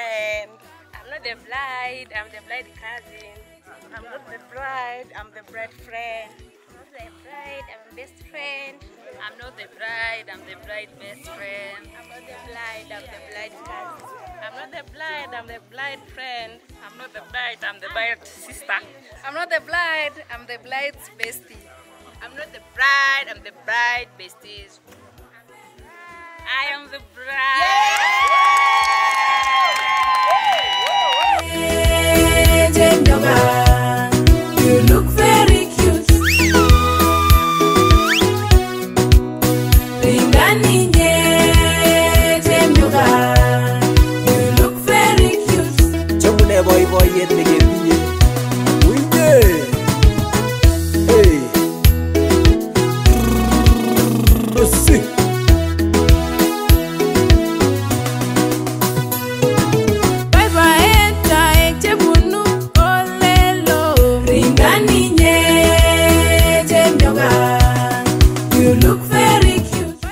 friend. I'm not the bride, I'm the bride cousin. I'm not the bride, I'm the bride friend. I'm not the bride, I'm best friend. I'm not the bride, I'm the bride best friend. I'm not the bride, I'm the bride cousin. I'm not the bride, I'm the bride friend. I'm not the bride, I'm the bride sister. I'm not the bride, I'm the bride's bestie. I'm not the bride, I'm the bride besties. I am the You look very cute. Ringani nye Jemyoga. You look very cute. chomune boiboiyet neketinye uye hey. Osi. Baibaetaek chebunu olelo. Ringani nye Jemyoga. You look very cute.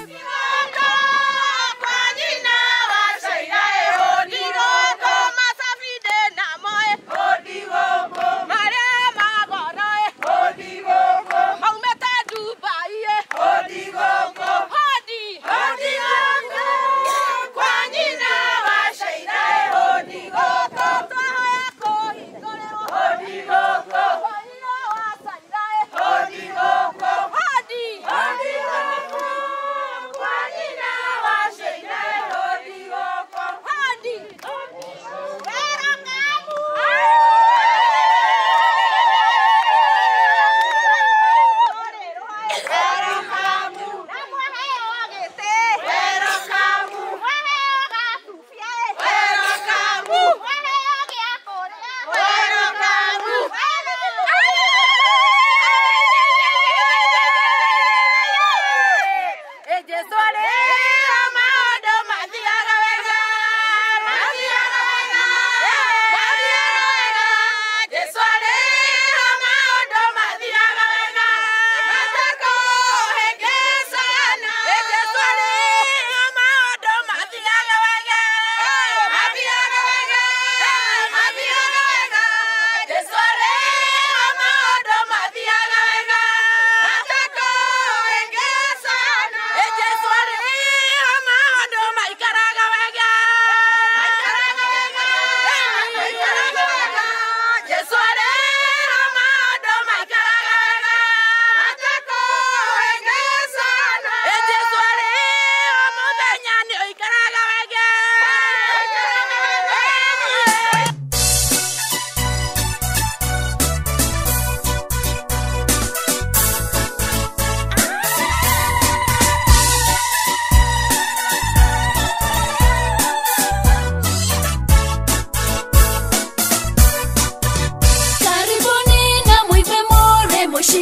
Karibuni na mwipe more moshe.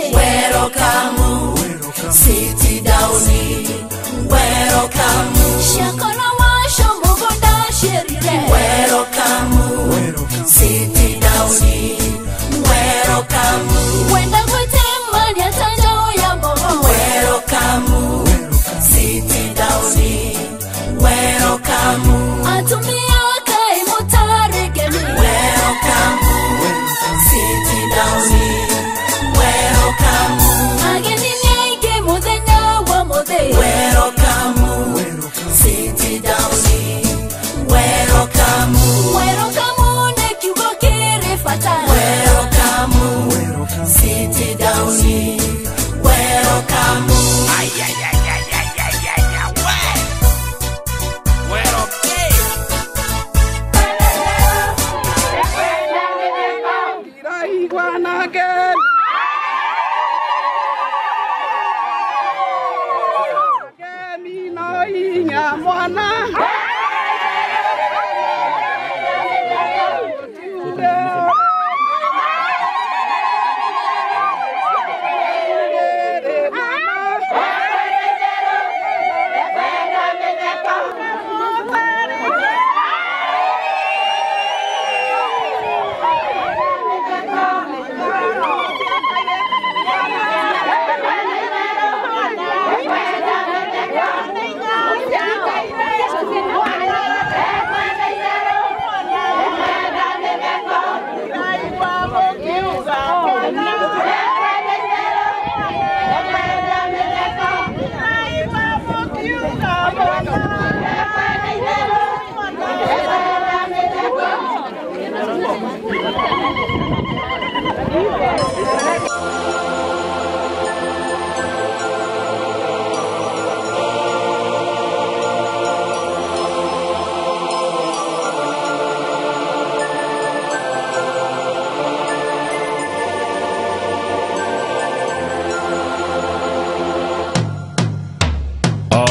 Welcome, sit down. Welcome, Shakara washo mugonda sherire. welcome, sit down. Welcome, Wenda kwete mani atanja ya mogo. welcome, sit down. Welcome, Atumia kai mutare gemi. welcome, sit down. Welcome, Ageni nyenge mudenya wa mude. welcome,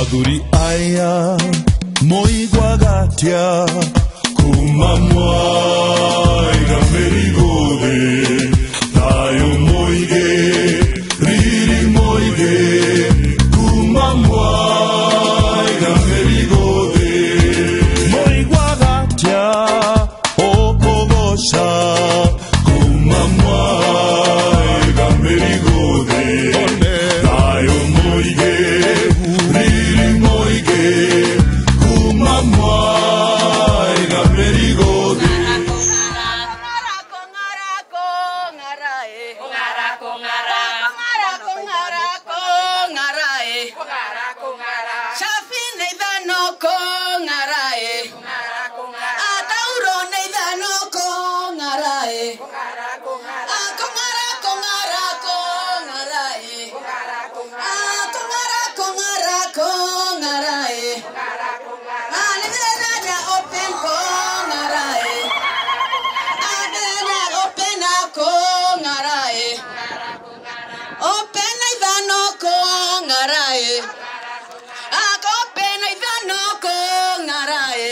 athuri aya moigwaga atia kuma mwaiga mĩrigo thĩ thayũ mũingĩ riri mũingĩ kuma mwaiga mĩrigo thĩ moigwaga atia ũkũgoca kuma mwaiga mĩrigo thĩ thayũ mũingĩ riri mũingĩ kuma mwaiga mĩrigo thĩ Opena ithano kongarae. Akopena ithano kongarae.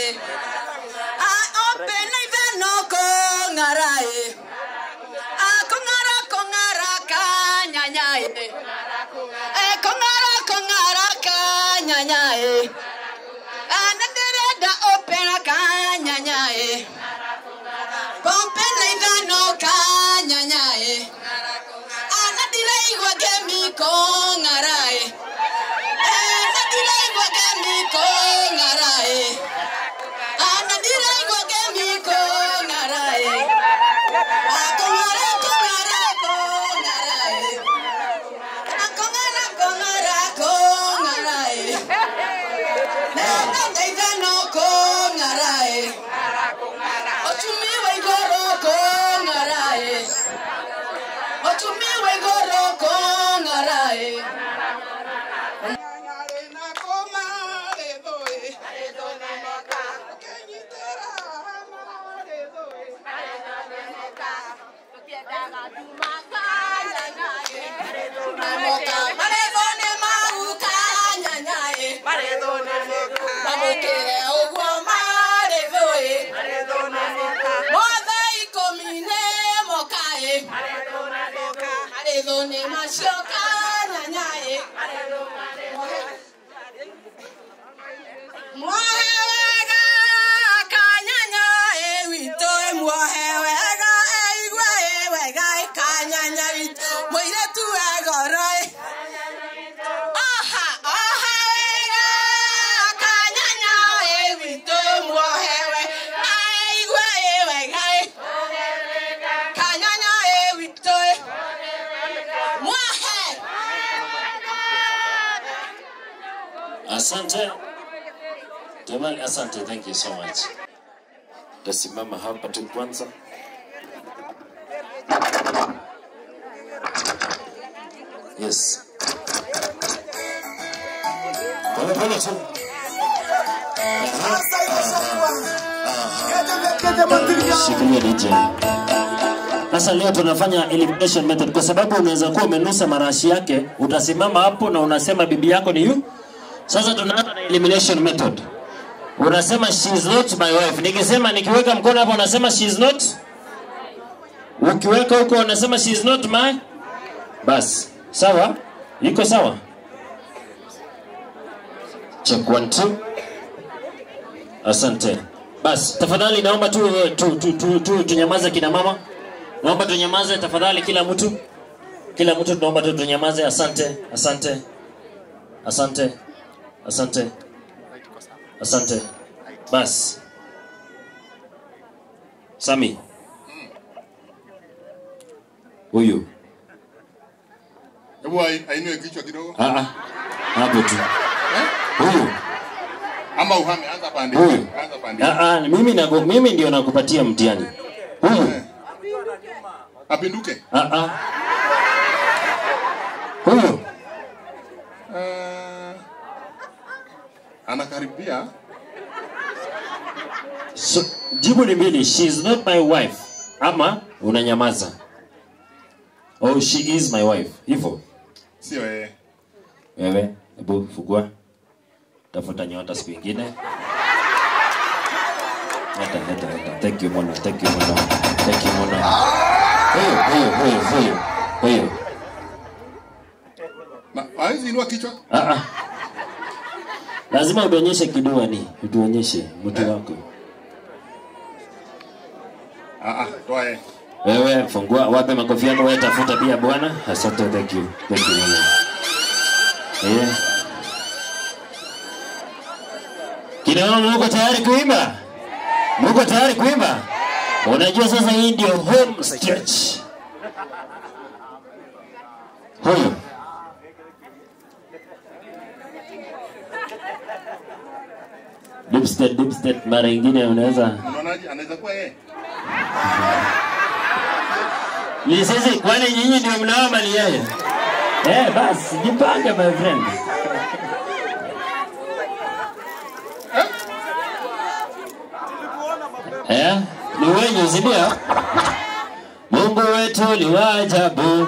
Opena ithano kongarae. Akongara kongara kanyanyae. Kongara kongara kanyanyae. Anadereda opena kanyanyae. Pompena ithano kanyanyae. Anadileigwa gemi kongarae. Anadileigwa gemi kongarae. Anadileigwa gemi kongarae. Akongara kongara kongarae. Akongara kongara kongarae. Nenda ithano kongarae. Otumiwe igoro kongarae. Otumiwe igoro kongarae. Marethone mau kanyanyae. Mamukire ũguo marethũĩ. Mothe ikũmi nĩ mokaĩ. Marethũnĩ macio kanyanyae. Mwohe wega kanyanyae witũ mwohe wega eigue ĩ wega ĩ kanyanya witũ mũirĩtu we goro ĩ Oha, oha wega, kanyanya ĩ witũ muohewe, aigua ĩ wega ĩ. Kanyanya ĩ witũ ĩ. Muohe. Asante jamani, asante, thank you so much. Tasimama hapa tu kwanza. Yes, polepole tu. Shikilia DJ. Sasa leo tunafanya elimination method kwa sababu unaweza kuwa umenusa marashi yake, utasimama hapo na unasema bibi yako ni yu. Sasa tunaanza na elimination method. Unasema she is not my wife. Nikisema nikiweka mkono hapo unasema she is not. Ukiweka huko unasema she is not my. Bas, sawa? Iko sawa? Check one two. Asante. Bas, tafadhali naomba tu tu tu, tu, tu tunyamaze kina mama. Naomba tunyamaze tafadhali kila mtu. Kila mtu tunaomba tu tunyamaze. Asante, asante. Asante. Asante. Asante. Bas. Sami. Huyu. Hebu ai- ainue kichwa kidogo. Ah ah. Hapo tu. Huyu. Ama uhame anza pande. Huyu. Anza pande. Ah ah, mimi nago, mimi ndio nakupatia mtihani. Huyu. Apinduke. Ah ah. Huyu. Uh, anakaribia. So, jibu ni mbili. She is not my wife. Ama unanyamaza. Oh, she is my wife. Hivyo. Sio yeye. Wewe, hebu fugua. tafuta nyota siku ingine. Hata hata hata. Thank you Mono, thank you Mono, thank you Mono. Huyo huyo huyo huyo huyo. Ma- hawezi inua kichwa Ah ah. Lazima utuonyeshe kidua ni, utuonyeshe mtu wako. Ah, ah, toa yeye. Wewe fungua, wape makofi yako, wewe tafuta pia bwana. Asante, thank you, thank you Mono. Yeah. Kina mama muko tayari kuimba? Muko tayari kuimba? Unajua sasa hii ndio home stretch. Huyu deep state, deep state, mara ingine unaweza Unaonaje? Anaweza kuwa yeye. ni sisi, kwani nyinyi ndio mnao mali yeye? Eh, basi jipange my friend. Eh, ni wenyu si ndio? Mungu wetu ni wa ajabu.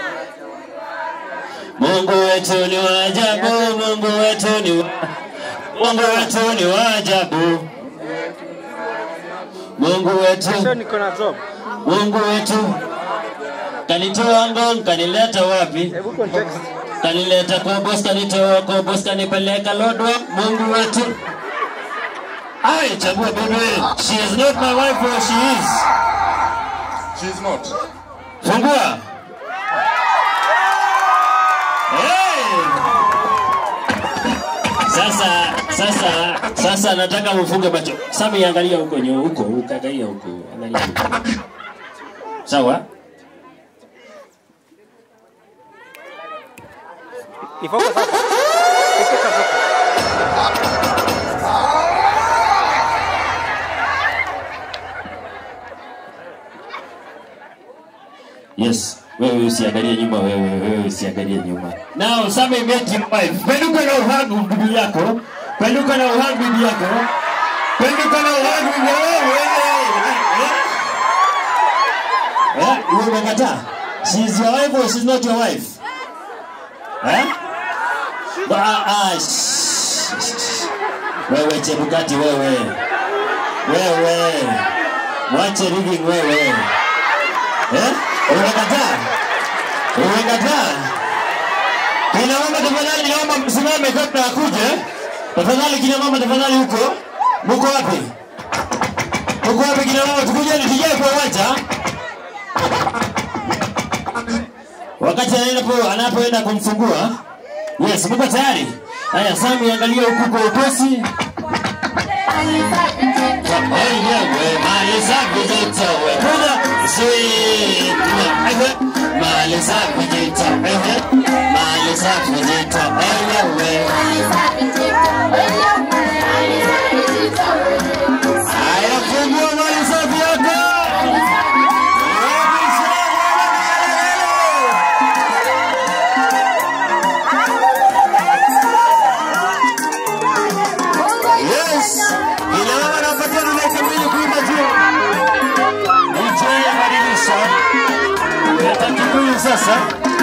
Mungu wetu ni wa ajabu, Mungu wetu ni wa Mungu wetu ni wa ajabu. Mungu wetu niko na job. Mungu wetu kanitoa Ngong, kanileta wapi? Hebu context. Kanileta Kobos, kanitoa Kobos, kanipeleka Lodwa. Mungu wetu Ai, chagua bibi. She is not my wife or she is. She is not. Fungua. Hey! Sasa sasa sasa nataka mfunge macho. Sami angalia huko nyo huko, ukaangalia huko. Angalia huko. Sawa? Ni focus hapa. Ni focus hapa. Yes. Wewe usiangalie nyuma, wewe wewe usiangalie nyuma. Now Sami met your wife. Penduka na uhagu bibi yako. Penduka na uhagu bibi yako. Penduka na uhagu bibi yako. Eh, wewe umekataa. She is your wife or she's not your wife? Eh? Ba ah, shh, shh, shh. Wewe Chebukati wewe. Wewe. Mwache rigging wewe. Eh? Umekataa? Umekataa? Kina mama tafadhali naomba msimame kabla akuje. Tafadhali kina mama tafadhali huko. Muko wapi? Muko wapi kina mama tukujeni tujae kwa uwanja. Wakati anapo anapoenda kumfungua. Yes, mko tayari? Haya, Sami angalia huku kwa upesi. Wenyewe mali safi zitowe kuna sweet mali safi zitowe mali safi zitowe wenyewe haya fungua mali safi yako Yes, ina mama anapatia dakika mbili kuimba juu. DJ abadilisha. Leta Kikuyu sasa.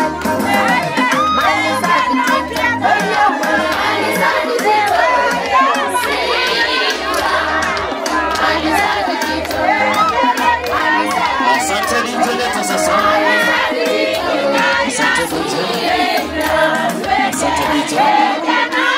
Asante DJ, leta sasa. Asante DJ. Asante DJ.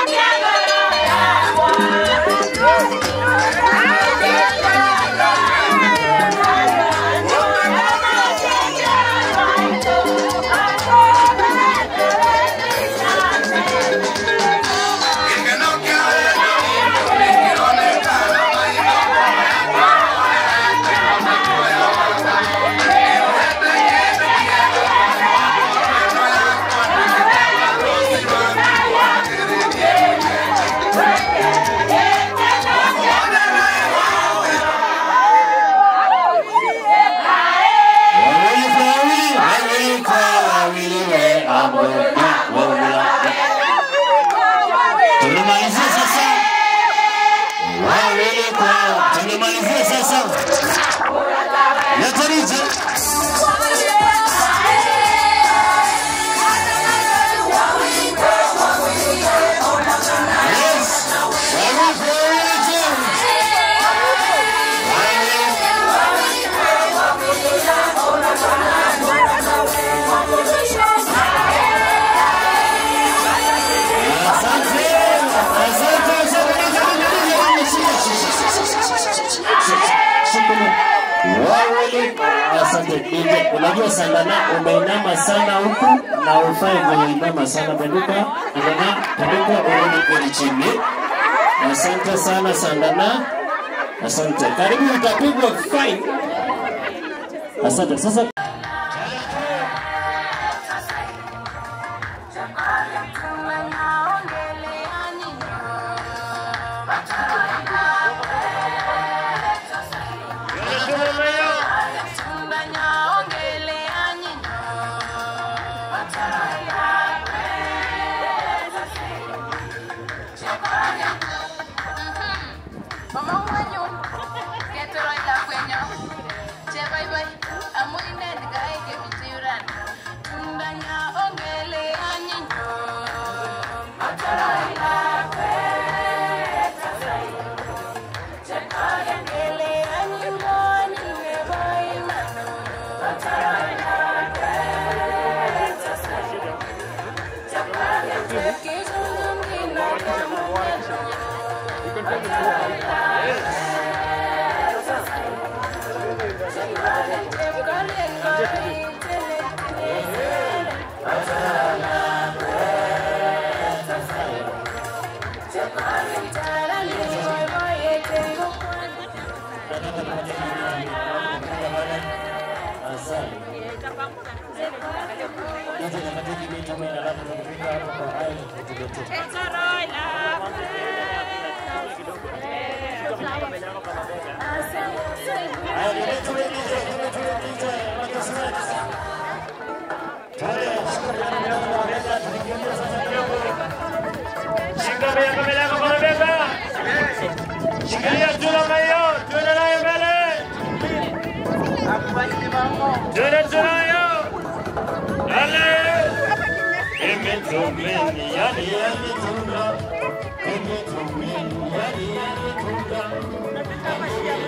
Wawili. Asante DJ. Unajua Sandana umeinama sana huku na ufai kwenye inama sana. Penduka, Sandana, penduka urudi kwenye chini. Asante sana Sandana. Asante. Karibu utapigwa fine. Asante. Sasa Shika bega mbele yako kwa bega. Shikilia tuna mayo, tuna nayo mbele. Tuna tunayo. Ale. Imetumeni yani yani tuna. Imetumeni yani yani tuna.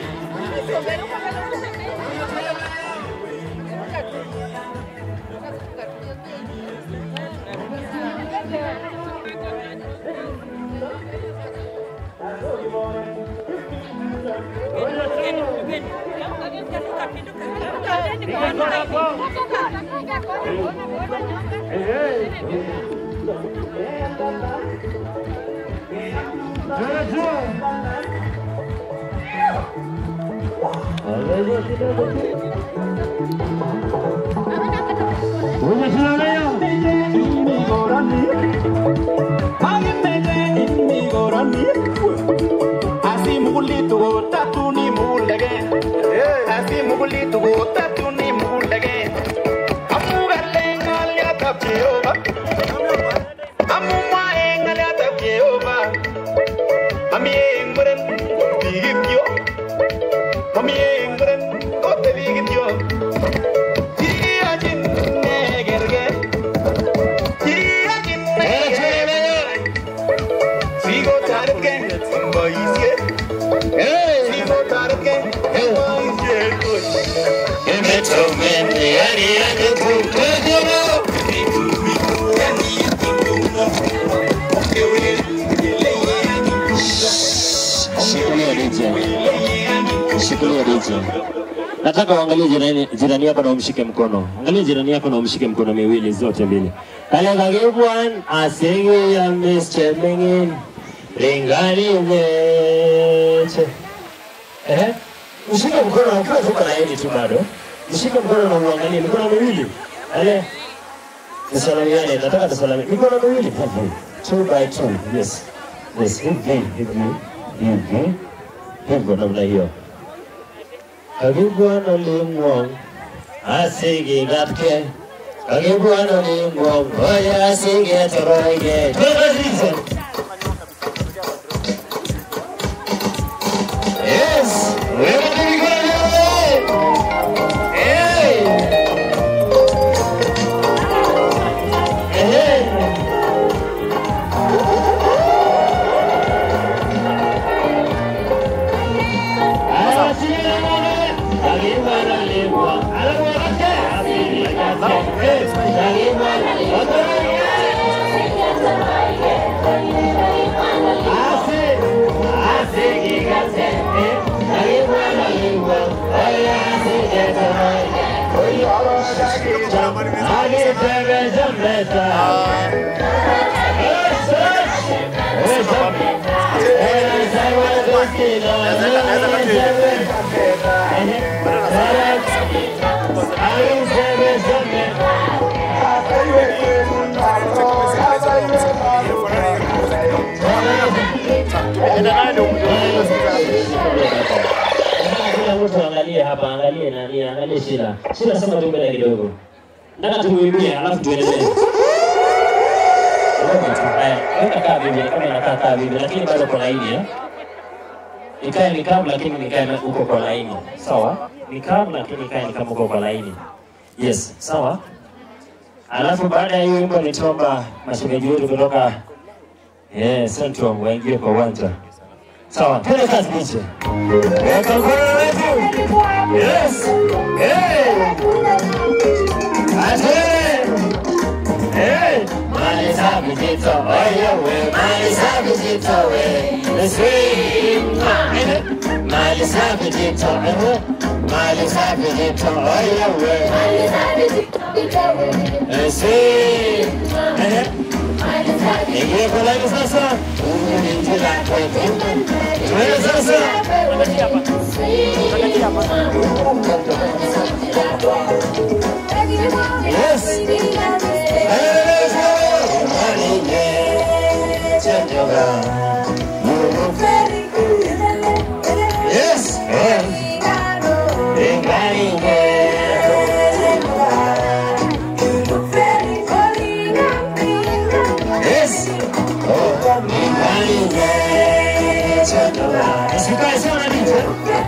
Shikilia DJ. Shikilia DJ. Nataka uangalie jirani, jirani yako na umshike mkono. Angalia jirani yako na umshike mkono miwili zote mbili. Kale kagibwan asenge ya Mr. Mingin. Lingani meche. Eh? Mshike mkono ukiwa tuko na yeye tu bado. Mshike mkono na uangalie mikono miwili. Ale. Tusalamiane, nataka tusalamiane. Mikono miwili. Two by two. Yes. Yes, hivi hivi hivi hivyo namna hiyo. Kagibwana limwong asigi gatke Kagibwana limwong oya asigi toroige Tunazizo Yes, wewe ni mikono Hey! Hey! Yeah. Kila mtu angalie hapa, angalie nani, angalie Shila. Shila sema tu mbele kidogo. Nataka tumuimbie alafu tuendelee. Haya, weka kaa bibi, kama inakaa kaa bibi, lakini bado kwa laini eh. Ikae ni kama lakini nikae na- uko kwa laini. Sawa? Ni kama lakini ikae ni kama uko kwa laini. Yes, sawa? Alafu baada ya hiyo wimbo nitaomba mashemeji wetu kutoka eh, Central waingie kwa uwanja. Sawa, twende kazi biche. Weka mkono wetu. Yes. Hey. Ate. Hey. Mali safi zito, oyo we, mali safi zito we. Niswi. Mali safi zito, eh. Mali safi zito, oyo we. Mali safi zito we. Niswi. Eh. Ingia kwa laini sasa. Unaingia kwetu. Tuende sasa. Yes. Yes. Yes. Usikae sana DJ.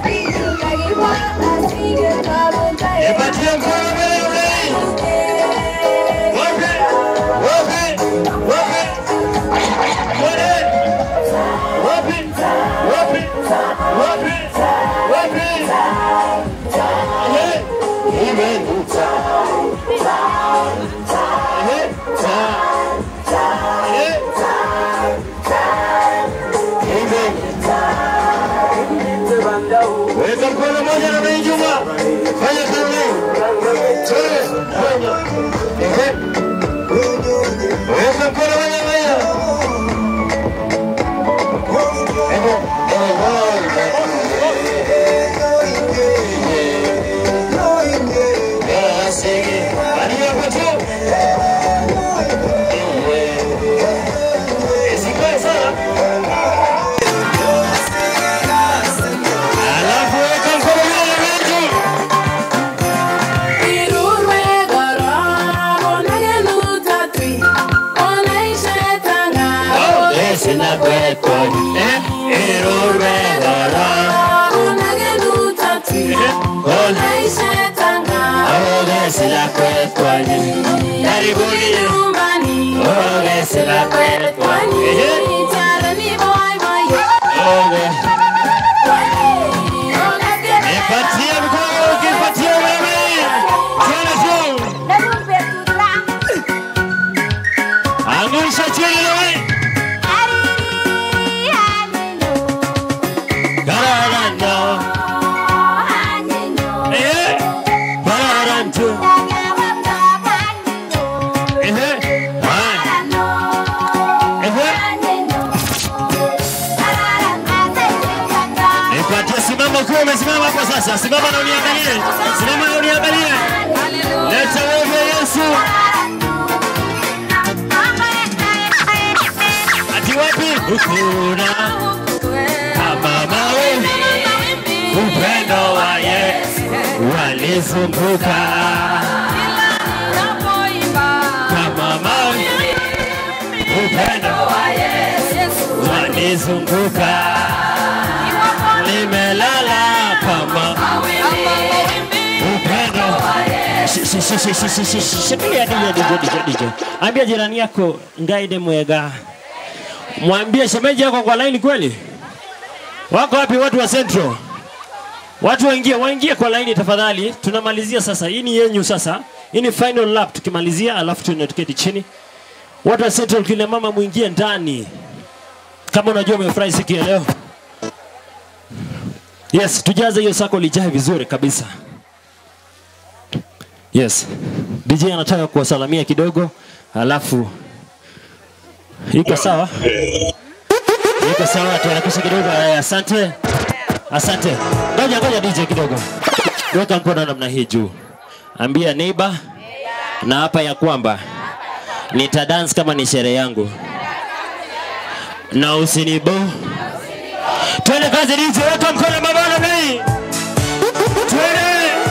Nipatie mkono wewe. Wapi? Wapi? Wapi? Wapi? Wapi? Wapi? Wapi? Wapi? Eh? Amen. Eh? Eh? Weka mkono moja na Mei Juma. Fanya kazi. Twende. Fanya. Ehe. Weka mkono moja na Mei. Ehe. Ehe. Sige. Bania kwa tu. Ehe. Isikae sana. Alafu weka mkono moja na Mei Juma. Sina kweko eh irurwe gara oge sila kweko karibuni oge sila kweko oge nipatie mkono ukipatie wewe tena juu angusha chini wewe Garaganda. Eh, Bararantu. Ehe, hai. Ehe. Nipatie, simama ukiwa umesimama hapo sasa. Simama na uniangalie. Simama na uniangalie. Leta wewe Yesu. Ati wapi? Ukuna kama mawimbi upendo wa Yesu walizunguka kama mawimbi upendo wa Yesu walizunguka nimelala kama upendo Shi- shi- shi- shi- shi- shi- shi- shi- shikilia DJ, DJ, DJ, DJ. Ambia jirani yako Ngaide Mwega, mwambie shemeji yako kwa laini kweli. Wako wapi watu wa Central? Watu waingie, waingie kwa laini tafadhali. Tunamalizia sasa. Hii ni yenyu sasa. Hii ni final lap tukimalizia, alafu tuende tuketi chini. Watu wa Central, kile mama muingie ndani. Kama unajua umefurahi siku ya leo. Yes, tujaze hiyo sako lijae vizuri kabisa. Yes. DJ anataka kuwasalamia kidogo, alafu iko sawa? Iko sawa, tuharakishe kidogo. Haya, asante, asante. Ngoja ngoja DJ kidogo, weka mkono namna hii juu, ambia neighbor na hapa ya kwamba nitadance kama ni sherehe yangu na usinibo. Twende kazi DJ, weka mkono mama namna hii, twende.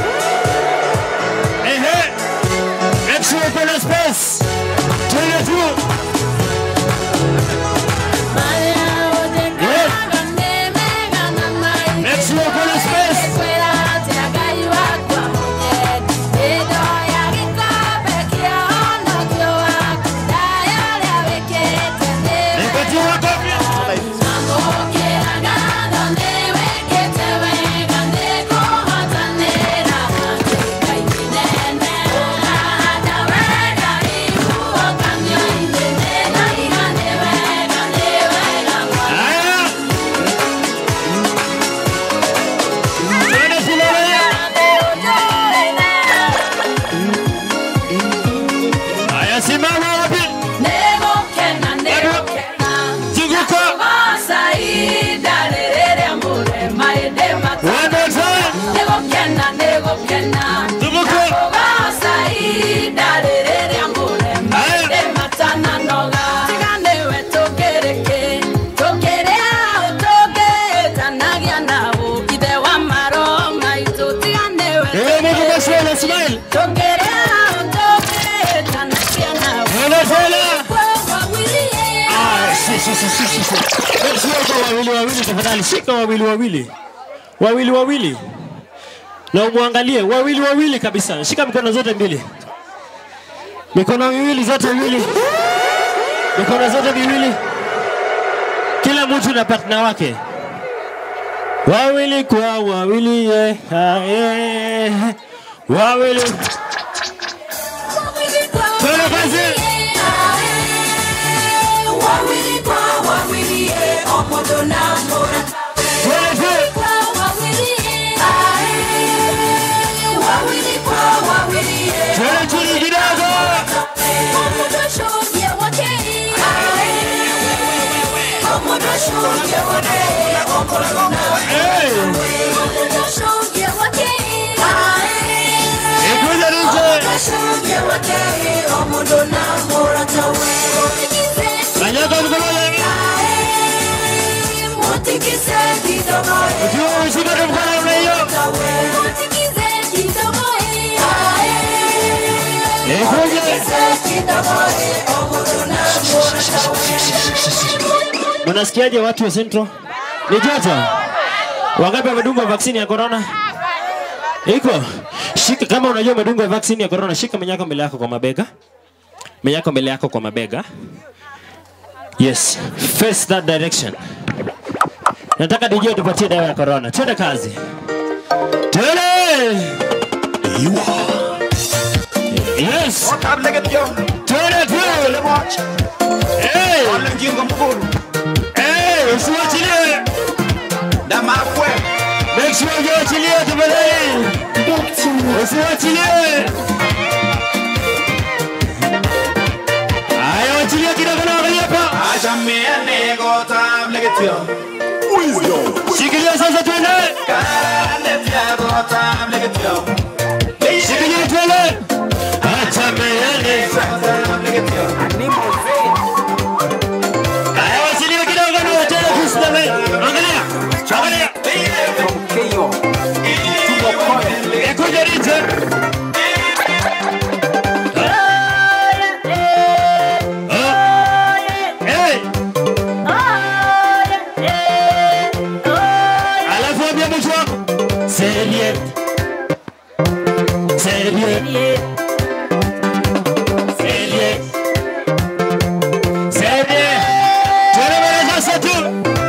Ehe. Make sure uko na space. Twende tu. Yes. Make sure uko na space. Nipatie makofi. Haya. Twende Silolea. Haya, simama wapi? Zunguka. One more time. Zunguka. Eh, Mungu maswala, smile. Twende tena. Ah, si, si, si, si, si, si. Eh, Shika wawili wawili tafadhali, shika wawili wawili, wawili wawili, na umwangalie wawili wawili kabisa. Shika mikono zote mbili, mikono miwili zote mbili, mikono zote miwili, kila mtu na partner wake, wawili kwa wawili, yeah, ah, yeah. wawili. Twende kazi. Twende tu. Twende chini kidogo. Hey. Ikuja DJ. Kanyaga mkono hivi. Ukiwa umeshika tu mkono namna hiyo. Ikuja. Mnasikiaje watu wa Central? Ni joto. Wangapi wamedungwa vaksini ya corona? Iko. Shika kama unajua umedungwa vaksini ya corona, shika menyako mbele yako kwa mabega. Menyako mbele yako kwa mabega. Yes, face that direction. Nataka DJ tupatie dawa ya corona. Twende kazi. Twende. Yes. Twende tu. Hey. Hey, usiwachilie. Make sure ujiachilie tafadhali. Usiwachilie. Haya, wachilia kidogo na angalia hapa. Shikilia sasa twende. Shikilia twende. Acha meende. Haya, wachilia kidogo na watende kusimame. Angalia. Angalia. Ikuja DJ. Hey. Alafu ambia mtu wako. Serie. Serie. Serie. Serie. Twende mbele sasa tu.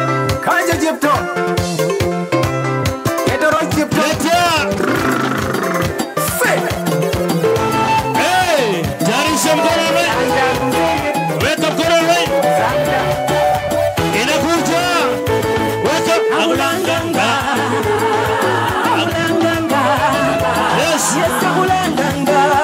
Letea. Hey, tayarisha mkono wewe. Weka mkono wewe. Inakuja. Weka aulanganga. Yes.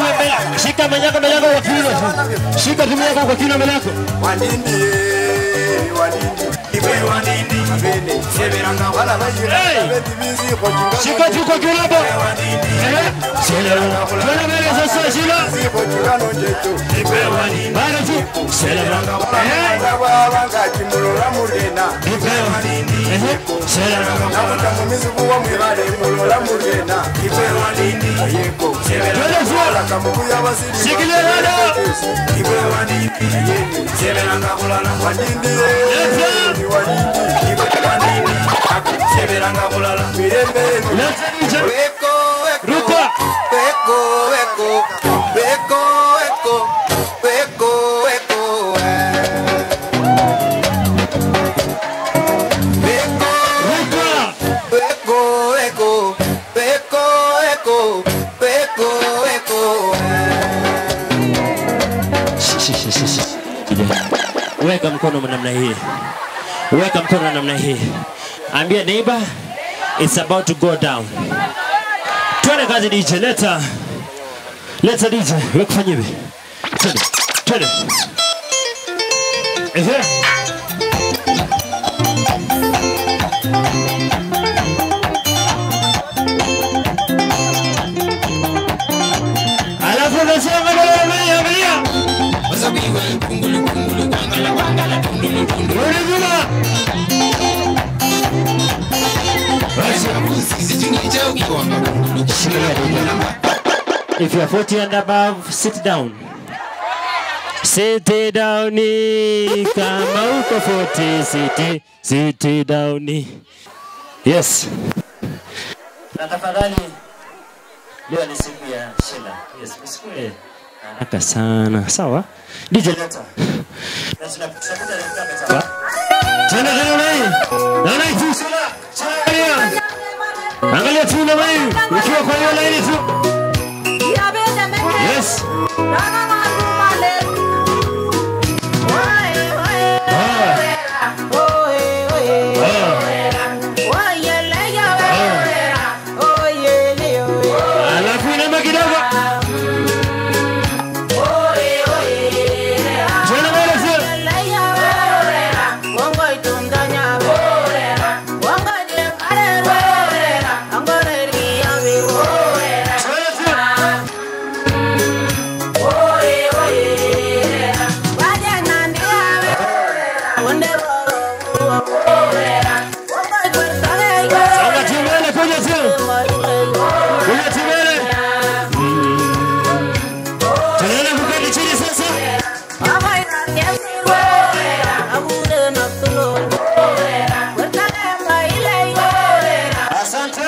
mbele. Shika manyako mbele yako kwa kiuno. Shika timu yako kwa kiuno mbele yako. Wanindi, wanindi, iwe wanindi, abene, seberanga wala bayira, abeti bizi kojunga. Shika tu kwa kiuno hapo. Eh, Seleranga. Twende mbele sasa shika. Bizi kojunga nonjeto, iwe wanindi. Bado tu. Seleranga. Eh. Baba kimulola mugenda, iwe wanindi. Eh. Seleranga. Nakuta mumizi kuwa mwibale mulola mugenda, iwe wanindi. Yeko, seberanga wala kamukuya basiri. Shikilia dada. Iwe wanindi. Yeko, seberanga kulala. Wanindi, ni wanindi. Iwe wanindi. Seberanga kulala. Mirembe. Weko, weko. Weko, weko. Weko, weko. Weko, weko. Weko, weko. Weko, weko. Weko, weko. Weka mkono namna hii. Weka mkono namna hii. Ambia neighbor it's about to go down. Twende kazi DJ, leta. Leta DJ, weka fanya hivi. Twende. Twende. Ehe. Alafu unasema angalia angalia. Rudi nyuma. If you are 40 and above, sit down. Sit down. Kama uko 40, sit, sit down. Yes. Na tafadhali leo ni siku ya Sheila. Yes, msikue haraka sana. Sawa? DJ leta. Na tunakuta sawa? Tena tena wewe. Na na tu Sheila. Angalia. Angalia tu na wewe. Ukiwa kwa hiyo laini tu. Yes. Alafu inama kidogo. Twende mbele sio? Songa tu mbele, kuja tu. Kuja tu mbele. Tunaenda kuketi chini sasa. Asante.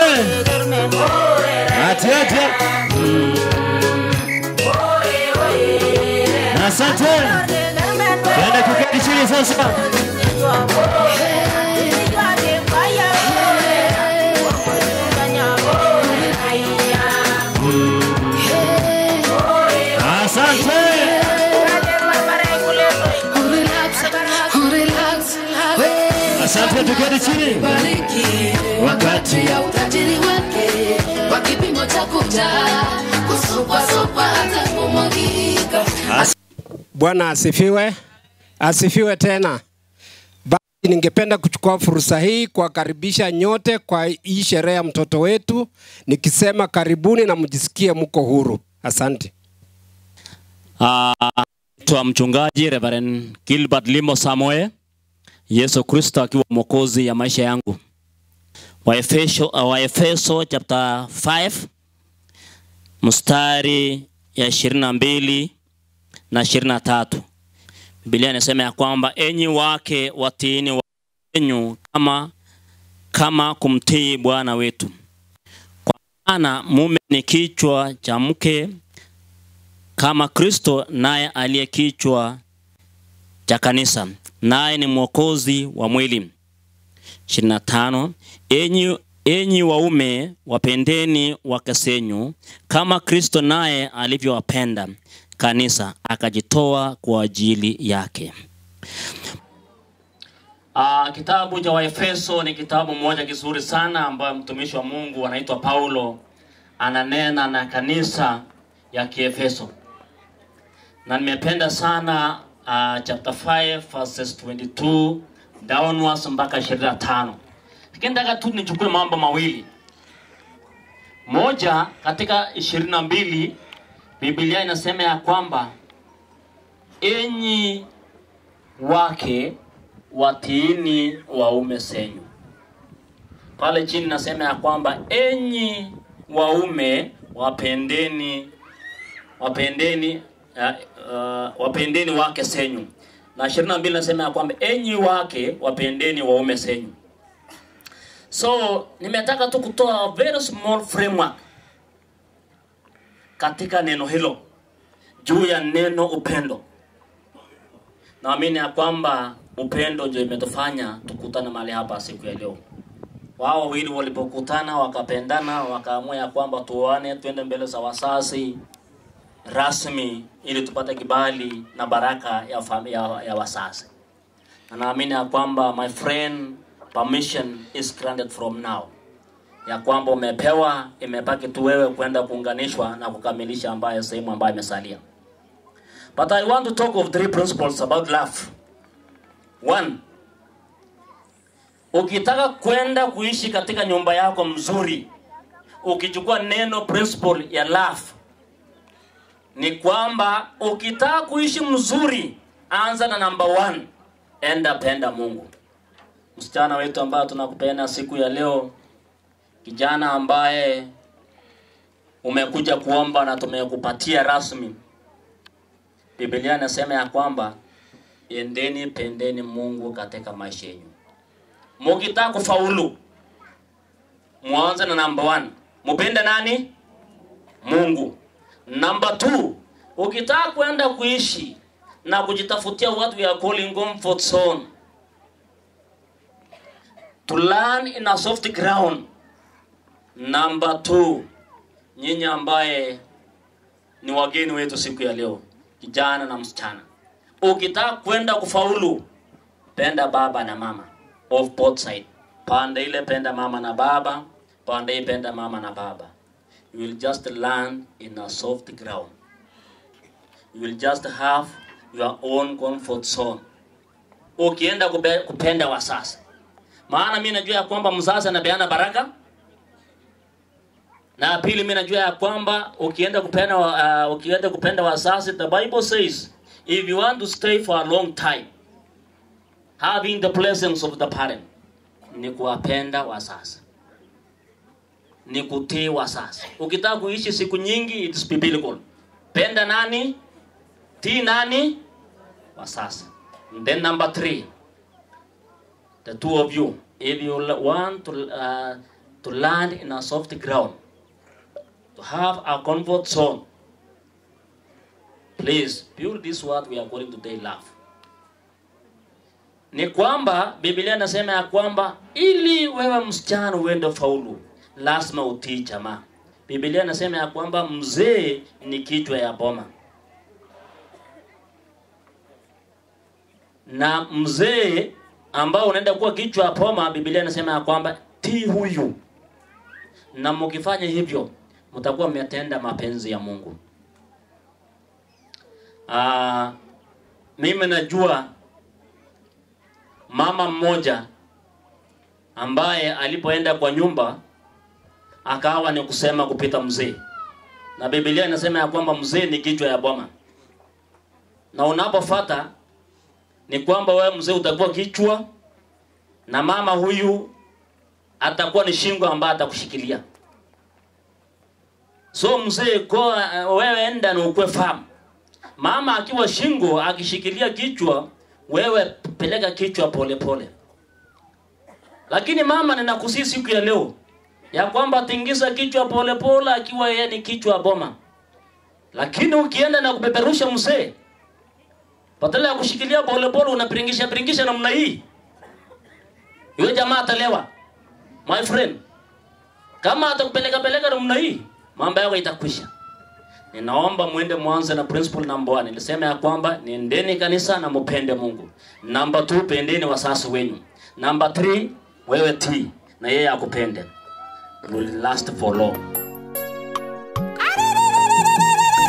Ati ati. Asante. Tunaenda kuketi chini sasa. Asante. Asante, tuketi chini. Wakati ya utajiri wake kwa kipimo cha kuja kusupwasupwa hata kumwagika Bwana asifiwe, asifiwe tena. Basi ningependa kuchukua fursa hii kuwakaribisha nyote kwa hii sherehe ya mtoto wetu, nikisema karibuni na mjisikie mko huru. Asante. Naitwa mchungaji Reverend Gilbert Limo Samoe, Yesu Kristo akiwa mwokozi ya maisha yangu. Waefeso, Waefeso chapter 5 mstari ya ishirini na mbili na ishirini na tatu Biblia inasema ya kwamba enyi wake watiini wenyu kama, kama kumtii Bwana wetu, kwa maana mume ni kichwa cha mke kama Kristo naye aliye kichwa cha kanisa, naye ni mwokozi wa mwili. 25 Enyi, enyi waume wapendeni wake zenyu kama Kristo naye alivyowapenda kanisa akajitoa kwa ajili yake. Uh, kitabu cha Waefeso ni kitabu moja kizuri sana ambayo mtumishi wa Mungu anaitwa Paulo ananena na kanisa ya Kiefeso, na nimependa sana uh, chapter 5 verses 22 downwards mpaka 25. Lakini nataka tu nichukue mambo mawili. Moja, katika ishirini na mbili Biblia inasema ya kwamba enyi wake watiini waume zenyu. Pale chini nasema ya kwamba enyi waume wapendeni wapendeni uh, uh, wapendeni wake zenyu, na ishirini na mbili nasema ya kwamba enyi wake wapendeni waume zenyu. So nimetaka tu kutoa a very small framework katika neno hilo juu ya neno upendo. Naamini ya kwamba upendo ndio imetufanya tukutane mahali hapa siku ya leo. Wao wawili walipokutana wakapendana, wakaamua ya kwamba tuoane, twende mbele za wazazi rasmi ili tupate kibali na baraka ya, fami- ya, ya wazazi. Na naamini ya kwamba my friend, permission is granted from now, ya kwamba umepewa, imebaki tu wewe kwenda kuunganishwa na kukamilisha ambayo sehemu ambayo imesalia. But I want to talk of three principles about love. One, ukitaka kwenda kuishi katika nyumba yako mzuri, ukichukua neno principle ya love, ni kwamba ukitaka kuishi mzuri, anza na number one, enda penda Mungu. Msichana wetu ambaye tunakupenda siku ya leo, kijana ambaye umekuja kuomba na tumekupatia rasmi, Biblia inasema ya kwamba endeni pendeni Mungu katika maisha yenu. Mukitaka kufaulu, mwanze na number one, mupende nani? Mungu. Number two, ukitaka kwenda kuishi na kujitafutia what we are calling comfort zone, to learn in a soft ground. Number two, nyinyi ambaye ni wageni wetu siku ya leo, kijana na msichana, ukitaka kwenda kufaulu, penda baba na mama of both side. Pande ile penda mama na baba, pande hii penda mama na baba. You will just land in a soft ground. You will just have your own comfort zone. Ukienda kupe, kupenda wasasi, maana mi najua ya kwamba mzazi anapeana baraka na pili, mimi najua ya kwamba ukienda kupenda uh, ukienda kupenda wazazi, the Bible says if you want to stay for a long time having the blessings of the parent, ni kuwapenda wazazi, ni kutii wazazi. Ukitaka kuishi siku nyingi, it's biblical. Penda nani? Tii nani? Wazazi. And then number three, the two of you, if you want to uh, to land in a soft ground to have a comfort zone. Please build this what we are calling today love. Ni kwamba Biblia inasema ya kwamba ili wewe msichana uende faulu, lazima utii jamaa. Biblia inasema ya kwamba mzee ni kichwa ya boma, na mzee ambao unaenda kuwa kichwa ya boma, Biblia inasema ya kwamba tii huyu, na mkifanya hivyo mtakuwa mmetenda mapenzi ya Mungu. Aa, mimi najua mama mmoja ambaye alipoenda kwa nyumba akawa ni kusema kupita mzee, na Biblia inasema ya kwamba mzee ni kichwa ya boma, na unapofata ni kwamba wewe mzee utakuwa kichwa na mama huyu atakuwa ni shingo ambaye atakushikilia. So mzee ko wewe enda na ukwe fahamu. Mama akiwa shingo akishikilia kichwa, wewe peleka kichwa pole pole. Lakini mama, ninakusii siku ya leo ya kwamba tingiza kichwa pole pole, akiwa yeye ni kichwa boma. Lakini ukienda na kupeperusha mzee, badala ya kushikilia pole pole, unapiringisha piringisha namna hii, yule jamaa atalewa. My friend, kama atakupeleka peleka namna hii mambo yako itakwisha. Ninaomba mwende mwanze na principle number one. Nilisema ya kwamba niendeni kanisa na mupende Mungu. Number two, pendeni wasasi wenyu. Number three, wewe tii na yeye akupende. Will last for long.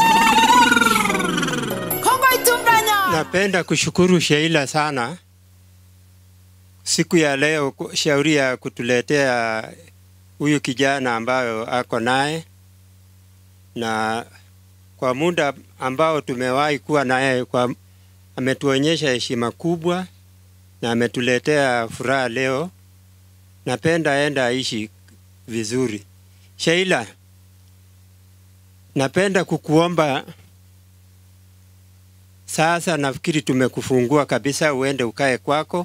Napenda kushukuru Sheila sana siku ya leo, ku- shauri ya kutuletea huyu kijana ambayo ako naye, na kwa muda ambao tumewahi kuwa naye, kwa ametuonyesha heshima kubwa na ametuletea furaha leo. Napenda enda aishi vizuri. Sheila, napenda kukuomba sasa, nafikiri tumekufungua kabisa, uende ukae kwako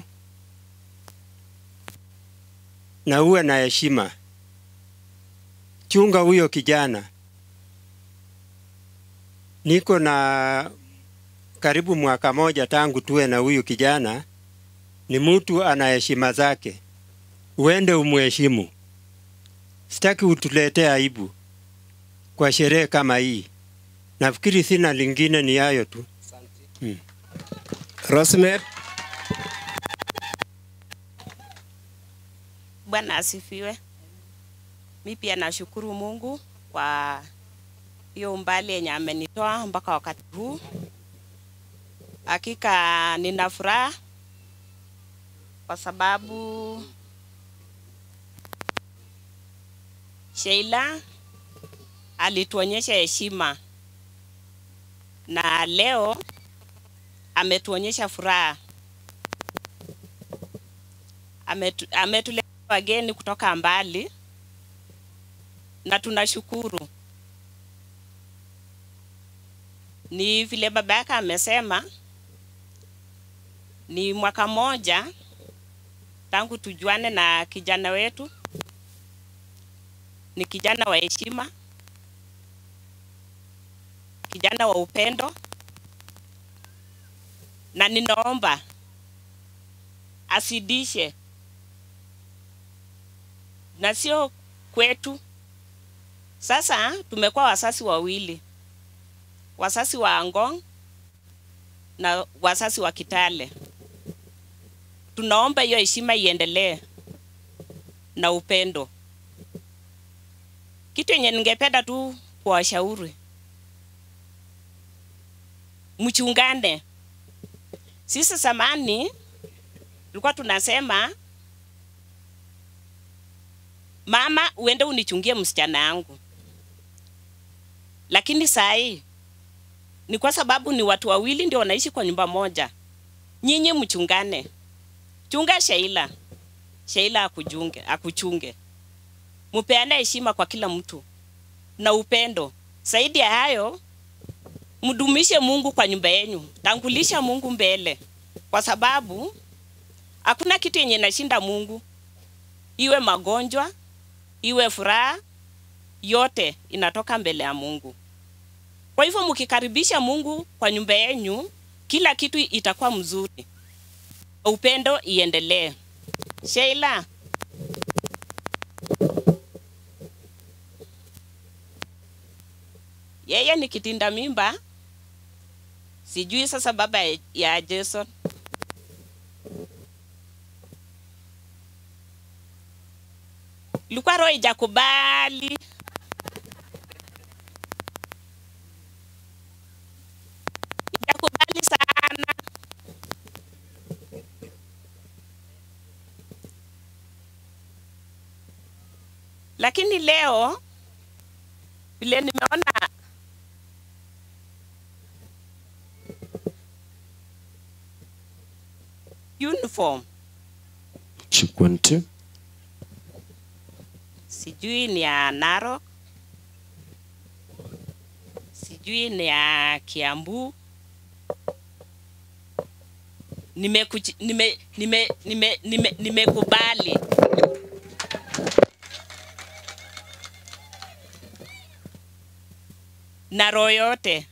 na uwe na heshima. Chunga huyo kijana. Niko na karibu mwaka moja tangu tuwe na huyu kijana. Ni mtu ana heshima zake, uende umuheshimu. Sitaki utuletee aibu kwa sherehe kama hii. Nafikiri sina lingine, ni hayo tu. Hmm. Rosemary, Bwana asifiwe. Mi pia nashukuru Mungu kwa hiyo umbali yenye amenitoa mpaka wakati huu. Hakika nina furaha kwa sababu Sheila alituonyesha heshima na leo ametuonyesha furaha. Ametu, ametuletea wageni kutoka mbali na tunashukuru. Ni vile baba yake amesema, ni mwaka moja tangu tujuane na kijana wetu. Ni kijana wa heshima, kijana wa upendo, na ninaomba asidishe na sio kwetu. Sasa tumekuwa wasasi wawili, wasasi wa Angong na wasasi wa Kitale. Tunaomba hiyo heshima iendelee na upendo. Kitu yenye ningependa tu kuwashauri, mchungane. Sisi zamani tulikuwa tunasema mama, uende unichungie msichana yangu, lakini saa hii ni kwa sababu ni watu wawili ndio wanaishi kwa nyumba moja. Nyinyi mchungane, chunga Sheila, Sheila akujunge, akuchunge, mupeane heshima kwa kila mtu na upendo. Zaidi ya hayo, mdumishe Mungu kwa nyumba yenu, tangulisha Mungu mbele, kwa sababu hakuna kitu yenye inashinda Mungu, iwe magonjwa, iwe furaha, yote inatoka mbele ya Mungu. Kwa hivyo mkikaribisha Mungu kwa nyumba yenu, kila kitu itakuwa mzuri, upendo iendelee. Sheila, yeye ni kitinda mimba, sijui sasa baba ya- ya Jason ilikuwa roho ijakubali ijakubali sana lakini leo vile nimeona uniform Chikwente. sijui ni ya Narok, sijui ni ya Kiambu. Nimekuchi- nime nime nime nime nimekubali na roho yote.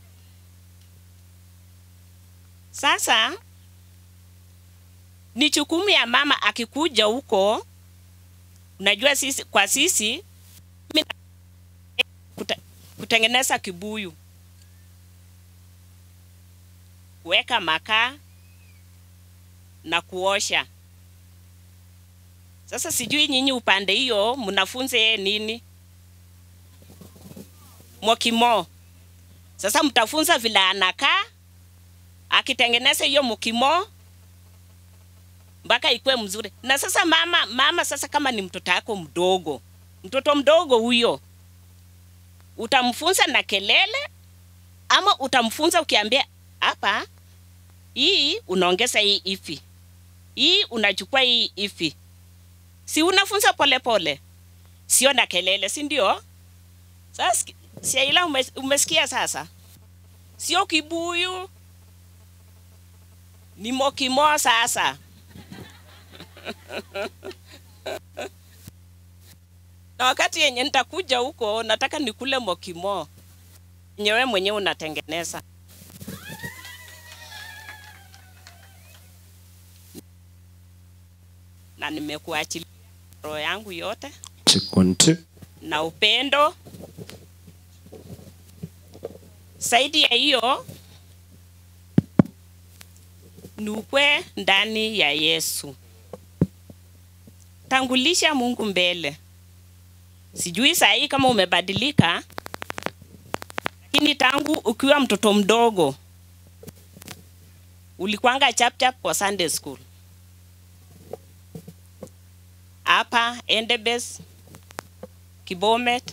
Sasa ni jukumu ya mama akikuja huko unajua sisi kwa sisi mimi na- kuta, kutengeneza kibuyu kuweka makaa na kuosha sasa sijui nyinyi upande hiyo mnafunze yeye nini mokimo sasa mtafunza vile anakaa akitengeneza hiyo mukimo mpaka ikuwe mzuri. Na sasa mama, mama sasa kama ni mtoto wako mdogo, mtoto mdogo huyo utamfunza na kelele ama utamfunza ukiambia hapa, hii unaongeza hii ifi, hii unachukua hii ifi, si unafunza polepole pole. Sio na kelele, si ndio? Sasa Sheila, umes, umesikia sasa? Sio kibuyu, ni mokimo sasa. na wakati yenye nitakuja huko, nataka nikule mokimo nyewe mwenyewe unatengeneza. Na nimekuachilia roho yangu yote Chikunti. na upendo. Zaidi ya hiyo ni ukwe ndani ya Yesu. Tangulisha Mungu mbele. Sijui saa hii kama umebadilika, lakini tangu ukiwa mtoto mdogo ulikwanga chapchap kwa Sunday school hapa Endebess, Kibomet,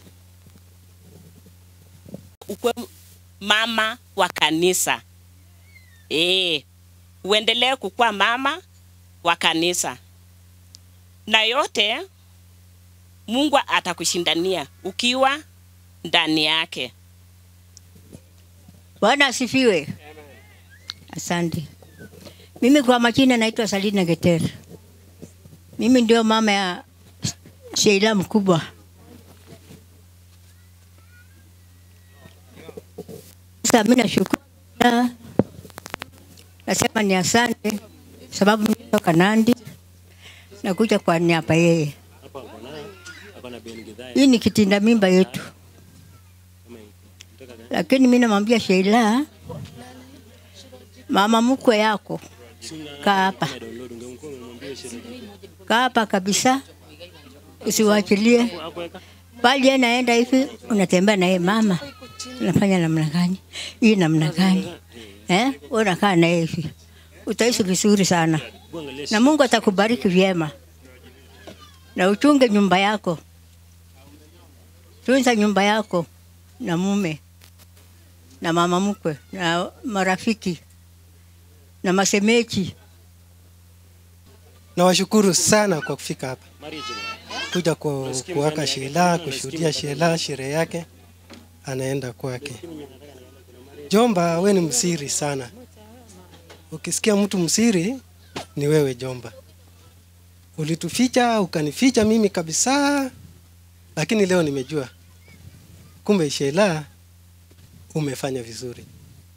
ukwe mama wa kanisa e, uendelee kukuwa mama wa kanisa na yote Mungu atakushindania ukiwa ndani yake. Bwana asifiwe. Asante. Mimi kwa majina naitwa Salina Geter. Mimi ndio mama ya Sheila mkubwa. Sasa mimi nashukuru, nasema ni asante sababu mimi natoka Nandi, nakuja kwa niaba yeye. Hii ni kitinda mimba yetu, lakini mimi namwambia Sheila, mama mkwe yako kaa hapa, kaa hapa kabisa, usiwachilie bali yeye naenda hivi, unatembea na yeye mama, unafanya namna gani hii, namna gani eh? Wewe unakaa na yeye hivi, utaishi vizuri sana, na Mungu atakubariki vyema, na uchunge nyumba yako, tunza nyumba yako na mume na mama mkwe na marafiki na masemeji. Nawashukuru sana kwa kufika hapa kuja ku, kuwaka Sheila, kushuhudia Sheila sherehe yake, anaenda kwake. Jomba, we ni msiri sana. Ukisikia mtu msiri ni wewe Jomba. Ulituficha ukanificha mimi kabisa, lakini leo nimejua kumbe Sheila umefanya vizuri.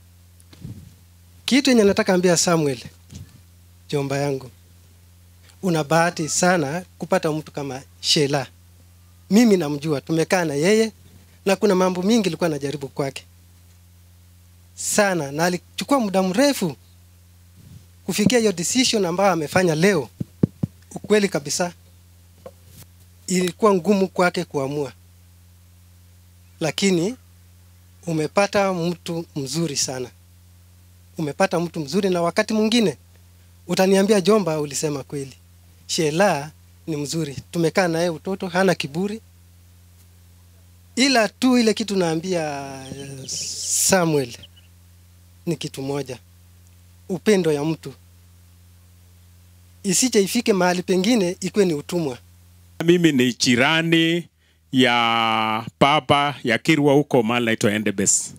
Kitu yenye nataka ambia Samuel, jomba yangu, una bahati sana kupata mtu kama Sheila. Mimi namjua, tumekaa na yeye na kuna mambo mingi ilikuwa najaribu kwake sana, na alichukua muda mrefu kufikia hiyo decision ambayo amefanya leo. Ukweli kabisa, ilikuwa ngumu kwake kuamua, lakini umepata mtu mzuri sana, umepata mtu mzuri, na wakati mwingine utaniambia Jomba, ulisema kweli. Shela ni mzuri, tumekaa naye utoto, hana kiburi, ila tu ile kitu naambia eh, Samuel ni kitu moja, upendo ya mtu isije ifike mahali pengine ikuwe ni utumwa. Mimi ni jirani ya baba ya Kirwa huko mahali naitwa Endebess.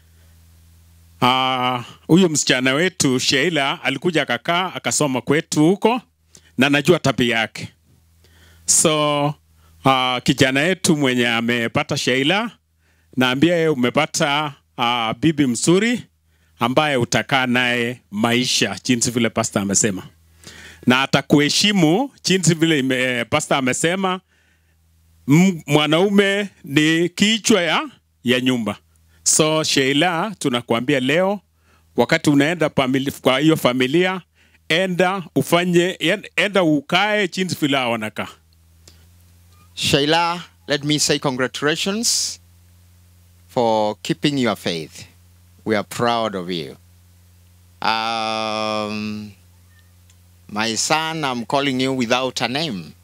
Ah, huyu msichana wetu Sheila alikuja akakaa akasoma kwetu huko na najua tabia yake. So uh, kijana yetu mwenye amepata Sheila, naambia yeye umepata uh, bibi mzuri ambaye utakaa naye maisha jinsi vile pasta amesema, na atakuheshimu jinsi vile ime, pasta amesema. M- Mwanaume ni kichwa ya, ya nyumba. So Sheila, tunakuambia leo, wakati unaenda pamili, kwa hiyo familia, enda ufanye, en- enda ukae jinsi vile hao wanakaa. Shaila, let me say congratulations for keeping your faith. We are proud of you. Um, my son, I'm calling you without a name.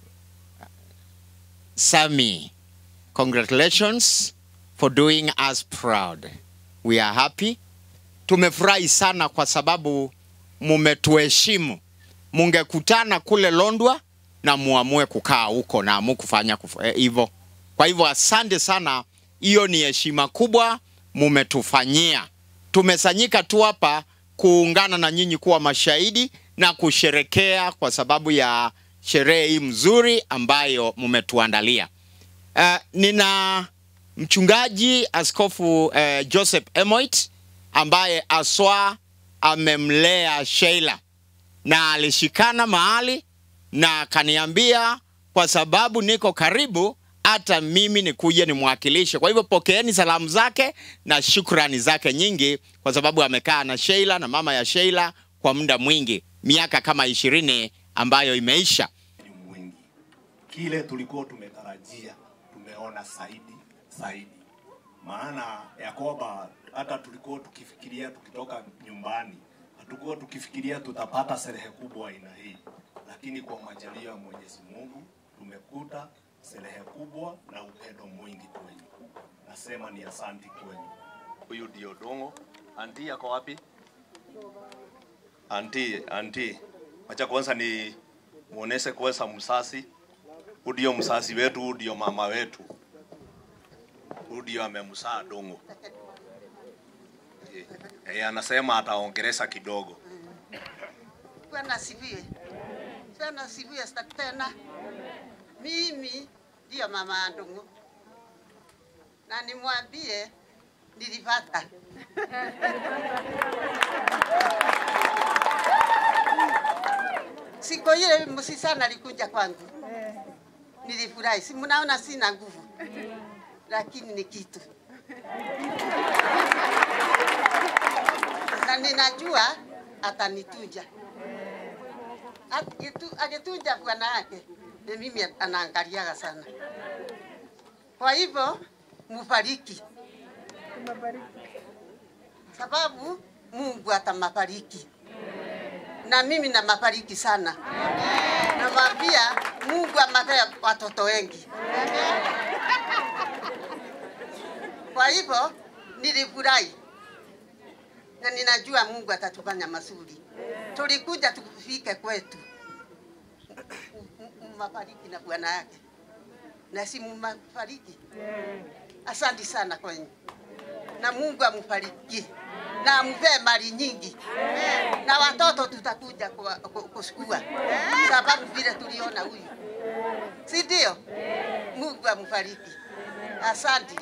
Sammy, congratulations for doing us proud. We are happy. Tumefurahi sana kwa sababu mumetuheshimu. Mungekutana kule Londwa na muamue kukaa huko na mukufanya hivyo. Kwa hivyo asante sana, hiyo ni heshima kubwa mumetufanyia. Tumesanyika tu hapa kuungana na nyinyi kuwa mashahidi na kusherekea kwa sababu ya sherehe hii mzuri ambayo mumetuandalia. Uh, nina mchungaji askofu uh, Joseph Emoit ambaye aswa amemlea Sheila na alishikana mahali na akaniambia kwa sababu niko karibu hata mimi nikuje nimwakilishe. Kwa hivyo pokeeni salamu zake na shukrani zake nyingi, kwa sababu amekaa na Sheila na mama ya Sheila kwa muda mwingi, miaka kama ishirini ambayo imeisha. kile tulikuwa tumetarajia tumeona zaidi zaidi, maana ya kwamba hata tulikuwa tukifikiria tukitoka nyumbani, hatukuwa tukifikiria tutapata sherehe kubwa aina hii, lakini kwa majaliwa ya Mwenyezi Mungu tumekuta sherehe kubwa na upendo mwingi kwenu. Nasema ni asanti kwenu. Huyu ndio Dongo. Anti yako wapi? Anti, anti, wacha kwanza ni muoneshe kwanza msasi. Huyu ndio msasi wetu, huyu ndio mama wetu, huyu ndio amemsaa Dongo. Eh, eh, anasema ataongereza kidogo. Bwana asifiwe. Bwana asifiwe sa- tena. Mimi ndio mama ya Ndung'u na nimwambie nilipata siku ile msisana alikuja kwangu, nilifurahi. Si mnaona sina nguvu, lakini ni kitu na ninajua atanitunja Akitu- akitunja bwana yake na mimi anaangaliaga sana. Kwa hivyo mufariki, sababu Mungu atamafariki na mimi namafariki sana. Namwambia Mungu amapee watoto wengi. Kwa hivyo nilifurahi na ninajua Mungu atatufanya mazuri. Tulikuja tufike kwetu, mmafariki na bwana yake, na si mmafariki. Asante sana kwenyu, na Mungu amufariki na ampee mali nyingi, na watoto tutakuja kwa- ku- kushukua, sababu vile tuliona huyu, si ndio? Mungu amufariki. Asante.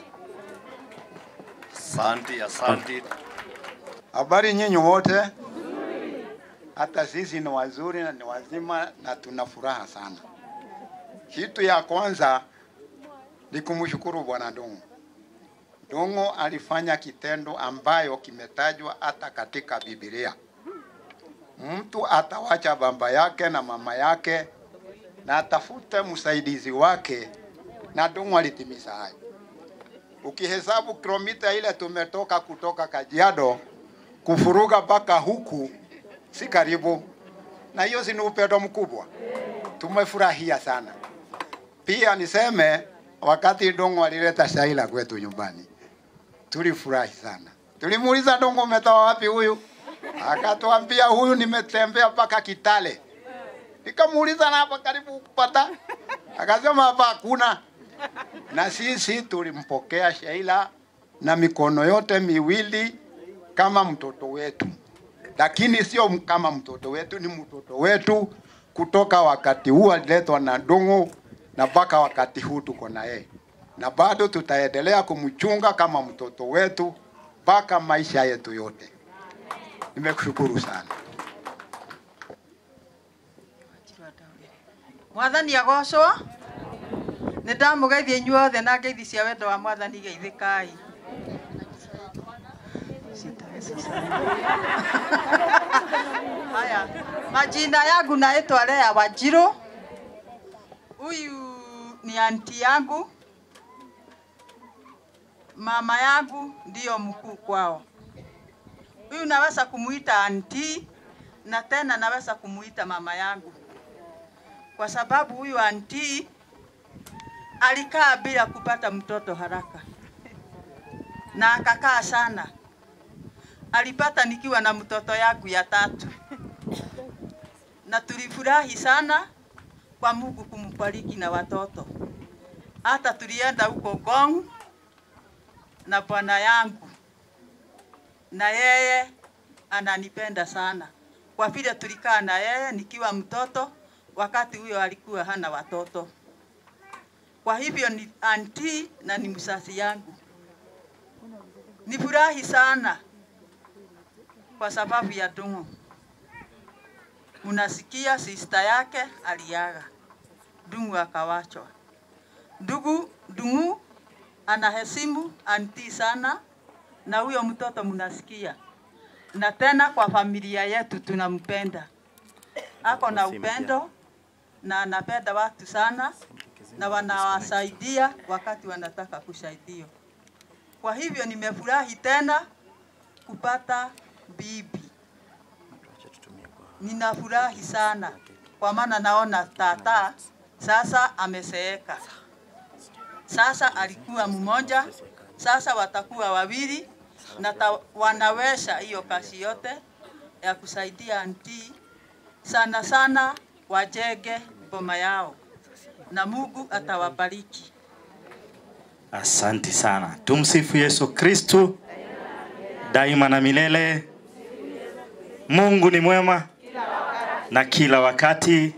Asante, asante. Habari nyinyi wote, hata sisi ni wazuri na ni wazima na tuna furaha sana. Kitu ya kwanza ni kumshukuru Bwana Ndung'u. Ndung'u alifanya kitendo ambayo kimetajwa hata katika Biblia. Mtu atawacha baba yake na mama yake na atafute msaidizi wake, na Ndung'u alitimiza hayo. Ukihesabu kilomita ile tumetoka kutoka Kajiado kufuruga mpaka huku si karibu, na hiyo si ni upendo mkubwa. Tumefurahia sana. Pia niseme wakati Ndung'u alileta Shaila kwetu nyumbani, tulifurahi sana. Tulimuuliza Ndung'u, umetoa wapi huyu? Akatuambia huyu nimetembea mpaka Kitale. Nikamuuliza na hapa karibu kupata, akasema hapa hakuna. Na sisi tulimpokea Sheila na mikono yote miwili kama mtoto wetu, lakini sio m- kama mtoto wetu, ni mtoto wetu kutoka wakati huu aliletwa na Ndung'u na mpaka wakati huu tuko na yeye, na bado tutaendelea kumchunga kama mtoto wetu mpaka maisha yetu yote. Nimekushukuru sana. mwathani agocwo nä ndamå geithia inyuothe na ngeithi cia wendo wa mwathani geithĩkai haya majina yangu naitwa Lea Wanjiru. Huyu ni anti yangu, mama yangu ndiyo mkuu kwao. Huyu naweza kumuita anti na tena naweza kumuita mama yangu, kwa sababu huyu anti alikaa bila kupata mtoto haraka na akakaa sana. Alipata nikiwa na mtoto yangu ya tatu, na tulifurahi sana kwa Mungu kumbariki na watoto. Hata tulienda huko Gong na bwana yangu, na yeye ananipenda sana kwa vile tulikaa na yeye nikiwa mtoto, wakati huyo alikuwa hana watoto. Kwa hivyo ni anti na ni msasi yangu. Nifurahi sana kwa sababu ya Dungu. Mnasikia sista yake aliaga, Dungu akawachwa. Ndugu Dungu anaheshimu anti sana, na huyo mtoto mnasikia, na tena kwa familia yetu tunampenda, ako na upendo na anapenda watu sana, na wanawasaidia wakati wanataka kusaidiwa. Kwa hivyo nimefurahi tena kupata bibi. Ninafurahi sana kwa maana naona tata sasa ameseeka. Sasa alikuwa mmoja, sasa watakuwa wawili na ta, wanaweza hiyo kazi yote ya kusaidia anti, sana sana wajenge boma yao na Mungu atawabariki. Asanti sana. Tumsifu Yesu Kristu daima na milele. Mungu ni mwema na kila wakati.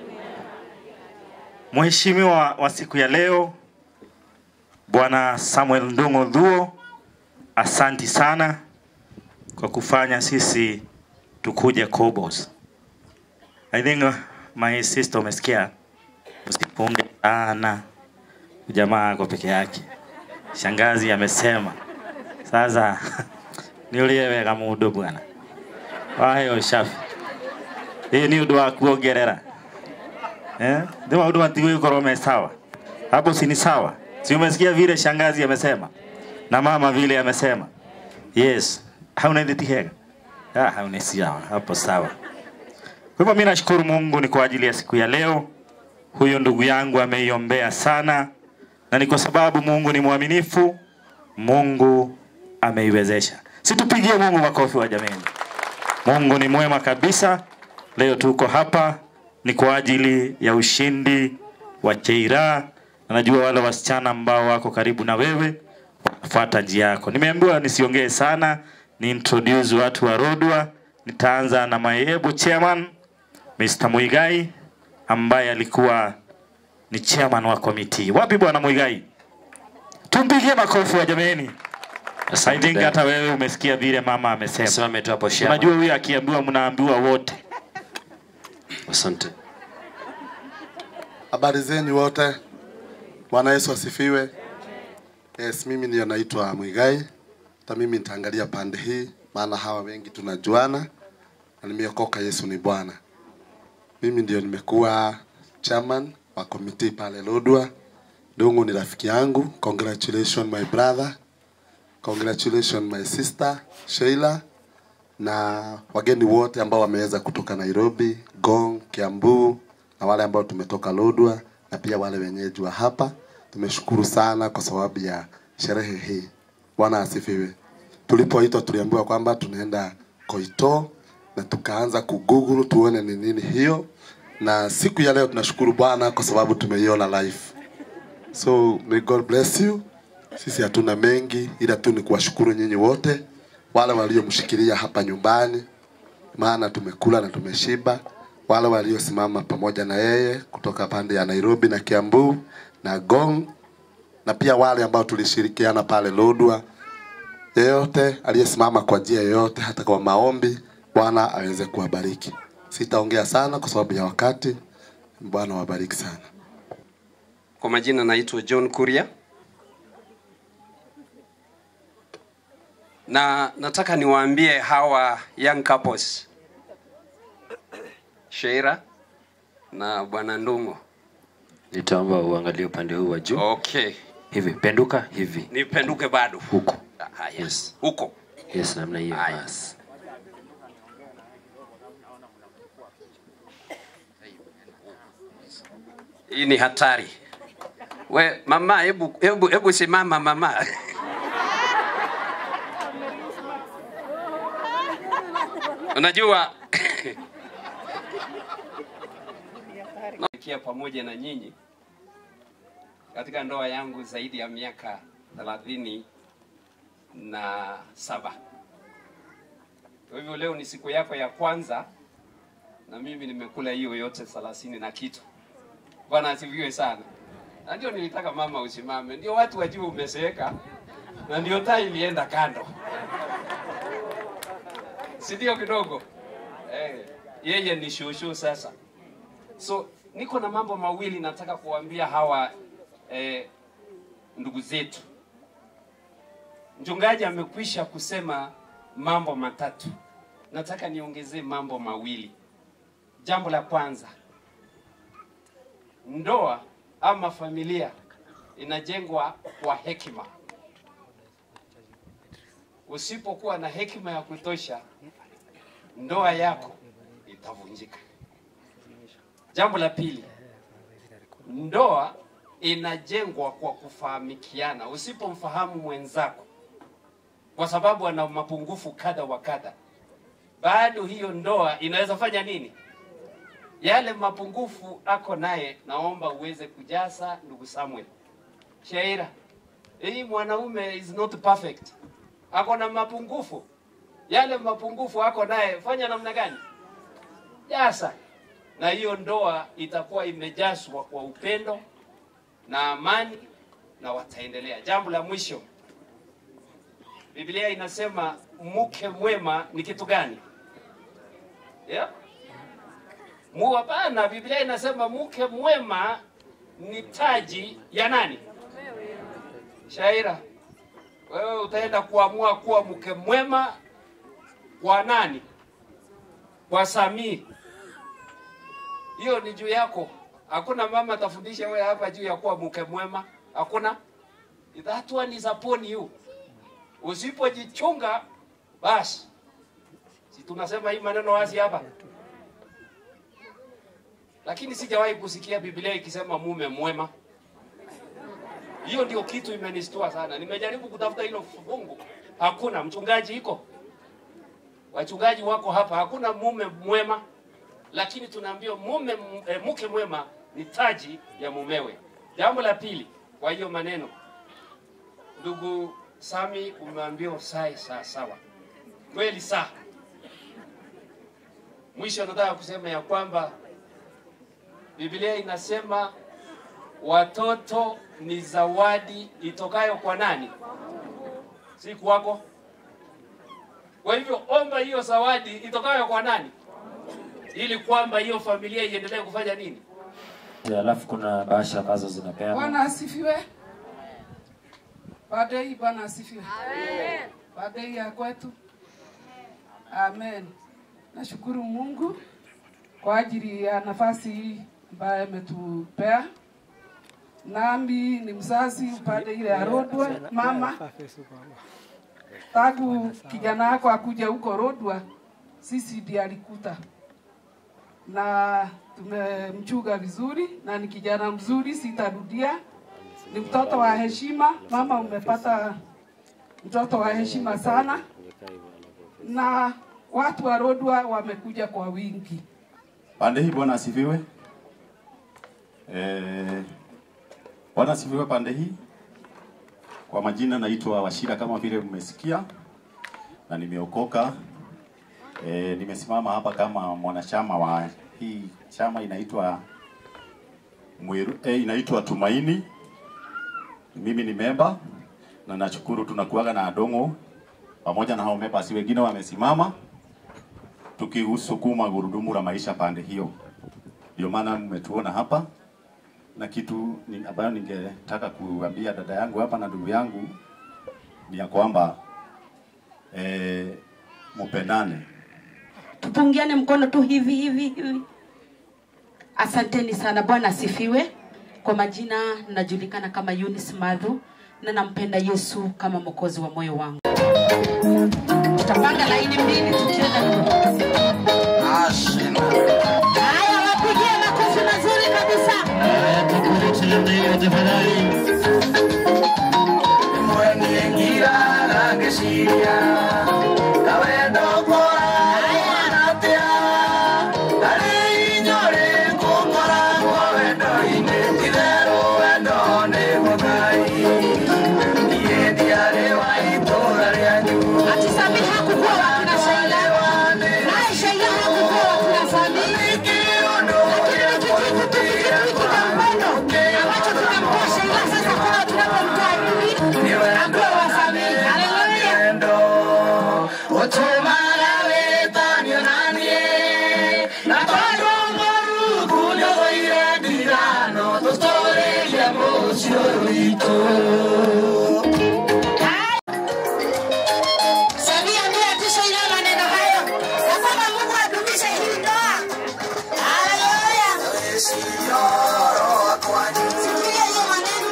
Mheshimiwa wa siku ya leo Bwana Samuel Ndung'u Thuo, asanti sana kwa kufanya sisi tukuje Kobos. I think uh, my sister umesikia, usipunge sana jamaa ako peke yake. Shangazi amesema sasa niulie wega mundu bwana waheo shafi ĩĩ nĩ ũndũ wa kuongerera eh? nĩ maũndũ matigũgĩkorwo me sawa hapo si ni sawa si umesikia vile shangazi amesema na mama vile amesema yes hauna nditi hega ah, hauna sawa hapo sawa kwa hivyo mimi nashukuru Mungu ni kwa ajili ya siku ya leo huyo ndugu yangu ameiombea sana na ni kwa sababu Mungu ni mwaminifu Mungu ameiwezesha situpigie Mungu makofi wa jameni Mungu ni mwema kabisa leo tuko hapa ni kwa ajili ya ushindi wa Cheira na najua wale wasichana ambao wako karibu na wewe wanafuata njia yako. Nimeambiwa nisiongee sana, ni introduce watu wa Rodwa. Nitaanza na maebu chairman Mr. Muigai ambaye alikuwa ni chairman wa komiti. Wapi bwana Muigai? Tumpigie makofi wa jameni. I think hata wewe umesikia vile mama amesema. Simame tu hapo chairman. Unajua huyu akiambiwa mnaambiwa wote. Asante. Habari zenyu wote. Bwana Yesu asifiwe. Yes, mimi ndio naitwa Mwigai. Hata mimi nitaangalia pande hii, maana hawa wengi tunajuana na nimeokoka. Yesu ni Bwana. Mimi ndio nimekuwa chairman wa komiti pale Lodwa. Dungu ni rafiki yangu. Congratulations my brother. Congratulations my sister Sheila na wageni wote ambao wameweza kutoka Nairobi, Gong, Kiambu na wale ambao tumetoka Lodwa na pia wale wenyeji wa hapa. Tumeshukuru sana kwa sababu ya sherehe hii. Bwana asifiwe. Tulipoitwa tuliambiwa kwamba tunaenda Koito na tukaanza kugoogle tuone ni nini hiyo, na siku ya leo tunashukuru Bwana kwa sababu tumeiona live. So may God bless you. Sisi hatuna mengi, ila tu ni kuwashukuru nyinyi wote wale waliomshikilia hapa nyumbani, maana tumekula na tumeshiba. Wale waliosimama pamoja na yeye kutoka pande ya Nairobi na Kiambu na Gong, na pia wale ambao tulishirikiana pale Lodwa. Yeyote aliyesimama kwa njia yoyote, hata kwa maombi, Bwana aweze kuwabariki. Sitaongea sana kwa sababu ya wakati. Bwana wabariki sana. Kwa majina naitwa John Kuria na nataka niwaambie hawa young couples Sheira na bwana Ndungu. Nitaomba uangalie upande huu wa juu. Okay, Hivi penduka hivi. nipenduke bado Huko. haya Yes. huko. Yes, namna hiyo. Haya. Basi. Hii ni hatari. We mama, hebu hebu hebu simama mama. Unajua nakia pamoja na nyinyi katika ndoa yangu zaidi ya miaka thelathini na saba. Kwa hivyo leo ni siku yako ya kwanza na mimi nimekula hiyo yote thelathini na kitu. Bwana asifiwe sana. Na ndio nilitaka mama usimame, ndio watu wajue umezeeka, na ndio taa ilienda kando, si ndio kidogo eh, yeye ni shushu sasa. So niko na mambo mawili nataka kuambia hawa eh, ndugu zetu. Mchungaji amekwisha kusema mambo matatu, nataka niongezee mambo mawili. Jambo la kwanza, ndoa ama familia inajengwa kwa hekima. Usipokuwa na hekima ya kutosha, ndoa yako itavunjika. Jambo la pili, ndoa inajengwa kwa kufahamikiana. Usipomfahamu mwenzako kwa sababu ana mapungufu kadha wa kadha, bado hiyo ndoa inaweza fanya nini? Yale mapungufu ako naye, naomba uweze kujaza, ndugu Samuel. Shaira, hii mwanaume is not perfect, ako na mapungufu. Yale mapungufu ako naye, fanya namna gani? Jaza, na hiyo ndoa itakuwa imejazwa kwa upendo na amani, na wataendelea. Jambo la mwisho, Biblia inasema mke mwema ni kitu gani? Yeah? Mu hapana, Biblia inasema mke mwema ni taji ya nani? Shaira, wewe utaenda kuamua kuwa mke mwema kwa nani? Kwa Samiri. Hiyo ni juu yako. Hakuna mama atafundisha wewe hapa juu ya kuwa mke mwema. Hakuna. That one is upon you. Usipojichunga basi, si tunasema hii maneno wazi hapa, lakini sijawahi kusikia Biblia ikisema mume mwema. Hiyo ndio kitu imenistua sana. Nimejaribu kutafuta hilo fungu, hakuna. Mchungaji iko, wachungaji wako hapa, hakuna mume mwema, lakini tunaambiwa mume e, mke mwema ni taji ya mumewe. Jambo la pili, kwa hiyo maneno, ndugu Sami, umeambiwa sae saa sawa, kweli saa. Mwisho nataka kusema ya kwamba Biblia inasema watoto ni zawadi itokayo kwa nani? Si kwako. Kwa hivyo omba hiyo zawadi itokayo kwa nani, ili kwamba hiyo familia iendelee kufanya nini? Alafu kuna bahasha ambazo zinapeana. Bwana asifiwe. Baada hii Bwana asifiwe. Baada hii ya kwetu. Amen. Nashukuru Mungu kwa ajili ya nafasi hii ambayo ametupea. Nami ni mzazi upande ile ya Rodwa, mama tangu kijana wako akuja huko Rodwa, sisi ndiye alikuta na tumemchuga vizuri, na ni kijana mzuri, sitarudia. Ni mtoto wa heshima. Mama, umepata mtoto wa heshima sana, na watu wa Rodwa wamekuja kwa wingi. Pande hii Bwana asifiwe. Eh, Bwana asifiwe pande hii. Kwa majina naitwa Washira kama vile mmesikia, na nimeokoka. E, nimesimama hapa kama mwanachama wa hii chama inaitwa Mwiru, eh, inaitwa Tumaini. Mimi ni memba na nashukuru tunakuaga na Adongo pamoja na hao members wengine wamesimama tukisukuma gurudumu la maisha pande hiyo. Ndio maana mmetuona hapa na kitu ni, ambayo ningetaka kuambia dada yangu hapa na ndugu yangu ni ya kwamba eh, mupendane. tupungiane mkono tu hivi hivi hivi. Asanteni sana, Bwana asifiwe. Kwa majina najulikana kama Eunice Madhu na nampenda Yesu kama mwokozi wa moyo wangu. Tutapanga laini mbili tukienda Haya, wapigie makofi mazuri kabisa. tafadhali. Mwenye ngira ngeciria kawendo kora natia ari inyore ngũkoragwo wendo-inĩ itherũ wendo nĩ mũgai niĩ ndiarĩ wa itũũra rĩanyu Ati Sami hakukuwa wakina Sheila. Naye Sheila hakukuwa wakina Sami. Lakini ni kitu kitu kitu cha upendo ambacho tunamtoa Sheila sasa kwa tunapomtoa adui akuwe wa Sami. Haleluya. Otomara wetanio nanie na tondũ Mũrungu nĩoire ndigano tũtũũrĩrie mũciĩ witũ Samia ndiye atushauri maneno hayo na kwamba Mungu adumishe hii ndoa. Haleluya. Sikia hiyo maneno.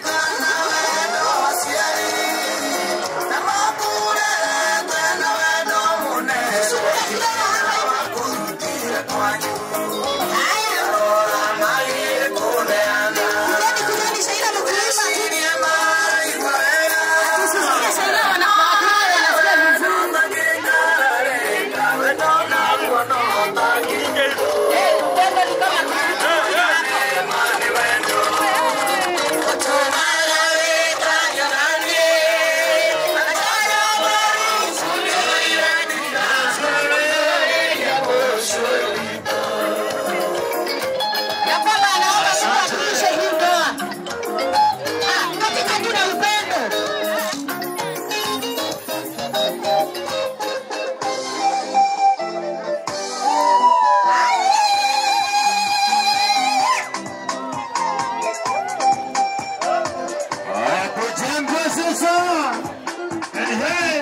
Kujeni Sheila mkulima. Akisikia Sheila wanakuwa wanasikia vizuri. Eh, upendo ni kama ya kwamba anaomba Mungu adumishe hii ndoa Ah, katika tuna upendo. Kujengwa sasa. Ehe.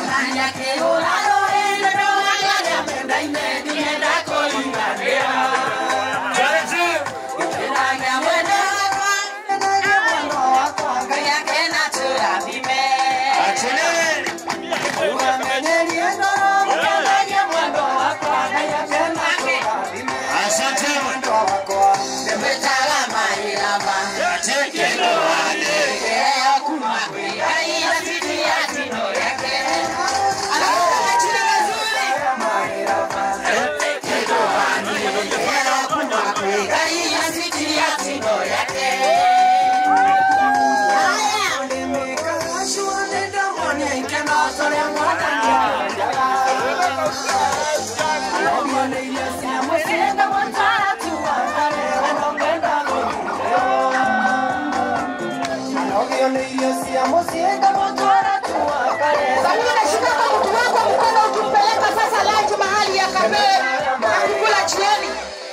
Samia nashika kwa mtu wako mkono ukimpeleka sasa lunch mahali ya kafe akikula jioni.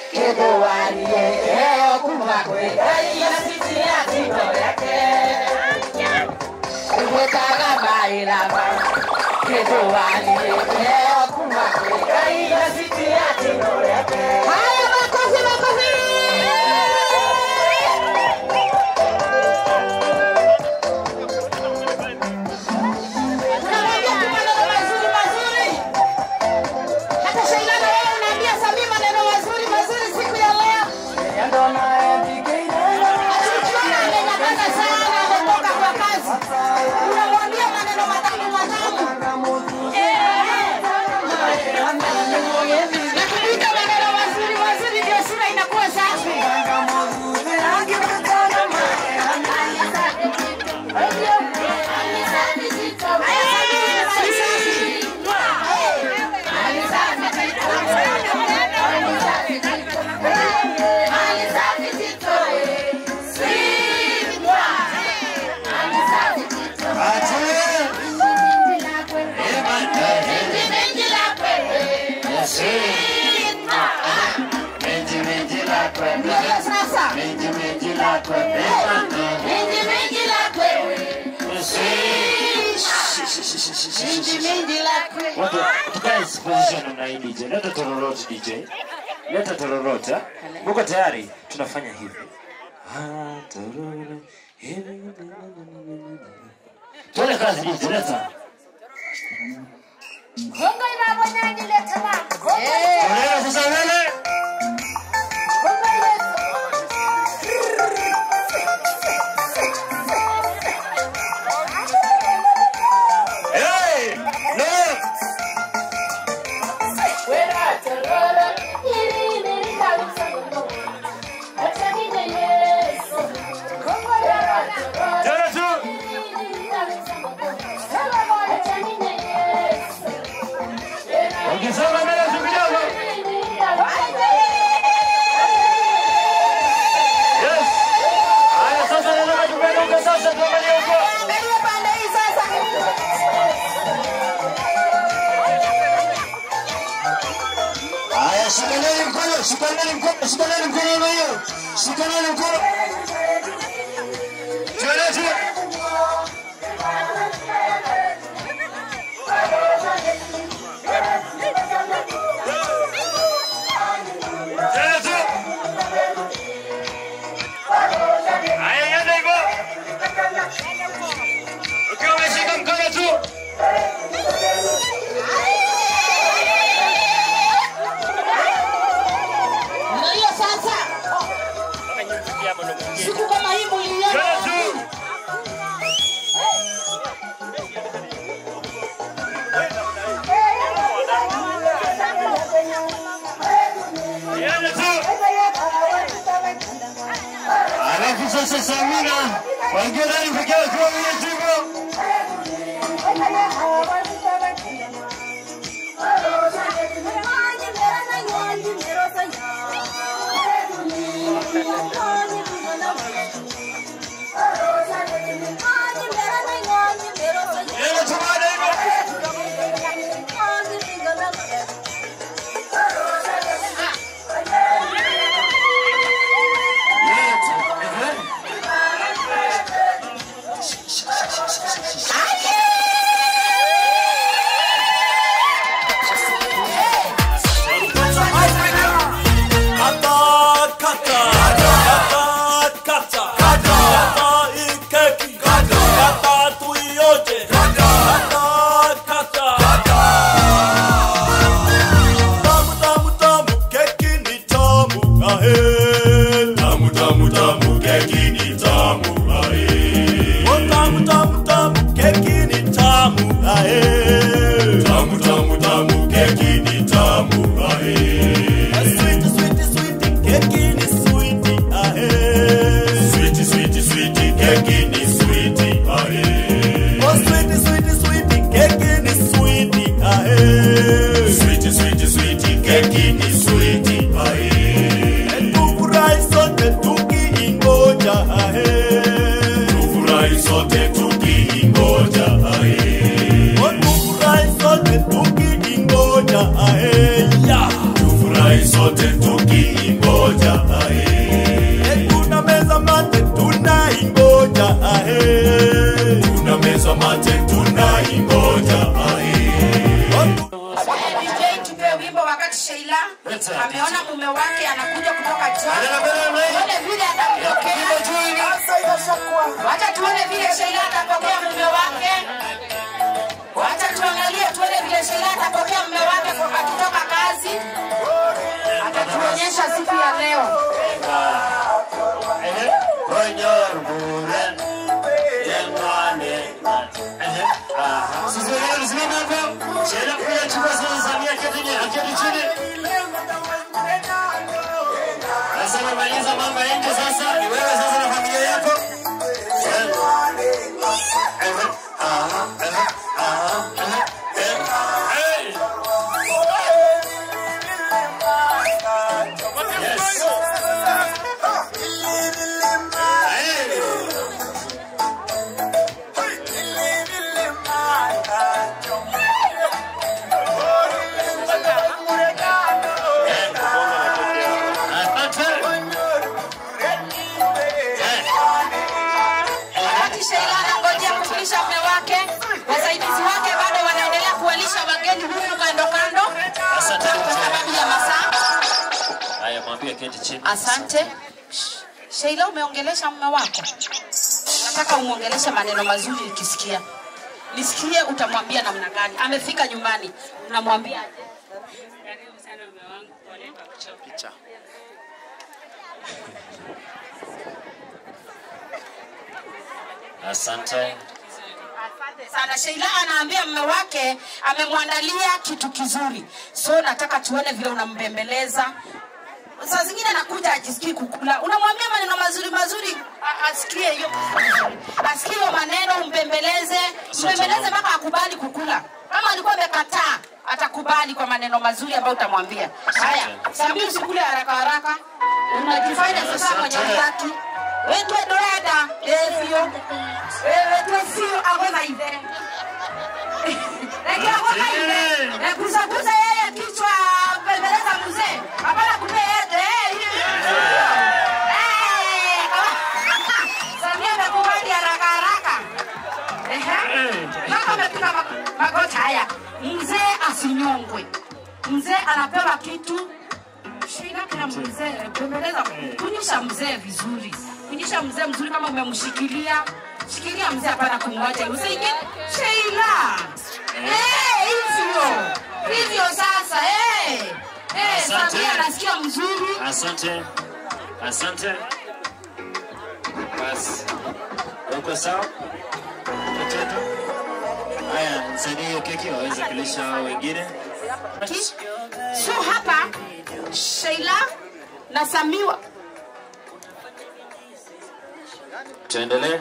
Haya, makofi makofi. Unamwambia tu maneno mazuri mazuri. Hata Sheila na wewe unaambia Samia maneno mazuri mazuri siku ya leo. Akiukiona amenyamaza sana, ametoka kwa kazi. Unamwambia maneno matamu matamu. Eh, eh. Na kuita maneno mazuri mazuri ndio sura inakuwa safi. Ndio sasa. Watu tukae position namna hii DJ. Leta tororot DJ. Leta tororot. ha? Muko tayari? Tunafanya hivi. Ah, tororo. Tuone kazi DJ, leta. Kongo inabonyaje leta mama. Torero sasa mbele. Kongo ile Shikaneni mkono, shikaneni mkono, shikaneni mkono namna hiyo. Shikaneni mkono. Tueleze. Tueleze. Haya, yenda hivyo. Ukiwa umeshika mkono tu. Na hiyo sasa, siku kama hii muliona wapi? Alafu sasa Samira waingia ndani peke yao kwa Mwenyezi Mungu. Tamu tamu tamu keki ni tamu ae. Oh tamu tamu tamu keki ni tamu ae. Tamu tamu tamu keki ni tamu ae. Sweet sweet sweet keki ni sweet ae. Sweet sweet sweet keki ni sweet ae. Oh sweet sweet sweet keki ni sweet ae. Sweet sweet sweet keki ni sweet ae. Tufurahi sote tukiingoja ahe. Tufurahi sote tukiingoja ahe. Oh, tufurahi sote tukiingoja ahe. Ya. Tufurahi sote tukiingoja ahe. Eh, Tuna meza mate tunaingoja ahe. Tuna meza mate tunaingoja ahe. DJ tupe wimbo wakati Sheila ameona mume wake anakuja kutoka China. Tuone vile atampokea. Wacha tuone vile Sheila atapokea mume wake. Wacha tuangalie tuone vile Sheila atapokea mume wake kwa- akitoka kazi. Atatuonyesha siku ya leo. Sisi wenyewe tusimame hapo. Sheila kuja chukua sasa Samia keti chini, aketi chini. Sasa umemaliza mambo ya nje sasa, ni wewe sasa na familia yako. Wakati Sheila anangojea kulisha mume wake, wasaidizi wake bado wanaendelea kuwalisha wageni huku kando kando kwa sababu ya masaa. Haya, mwambie keti chini. Asante. Sheila, umeongelesha mume wako? Nataka umwongeleshe maneno mazuri nikisikia. Nisikie utamwambia namna gani? Amefika nyumbani, unamwambia aje? Picha. Asante. sana. Sheila anaambia mume wake amemwandalia kitu kizuri, so nataka tuone vile unambembeleza. Saa zingine anakuja ajisikii kukula, unamwambia maneno mazuri mazuri, a- asikie hiyo, asikie hiyo maneno, umbembeleze, mbembeleze mpaka akubali kukula. Kama alikuwa amekataa, atakubali kwa maneno mazuri ambayo utamwambia. Haya, Sambi, usikule haraka haraka, unajifanya sasa mwenye utaki wetwe doeda evyo wetwe sio agona ithe Eki agona ithe ekusakuza yeye kichwa bembeleza mzee usinyongwe. Mzee anapewa kitu shida kila mzee, bembeleza, kunyisha mzee vizuri, kunyisha mzee mzuri. Kama umemshikilia shikilia mzee, hapana kumwacha usiingie. Sheila, eh, hivyo hivyo sasa, eh eh, Asante. Samia anasikia mzuri. Asante, asante. Basi, uko sawa mtoto? Haya, msaidie hiyo keki waweze kulisha hao wengine. Ki- So hapa Sheila na Samiwa Tuendelee.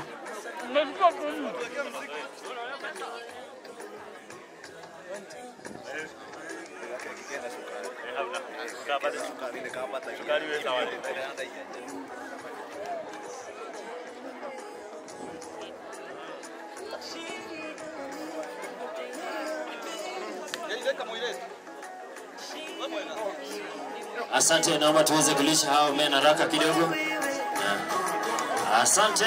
Asante, naomba tuweze kulisha hao men haraka kidogo. Asante.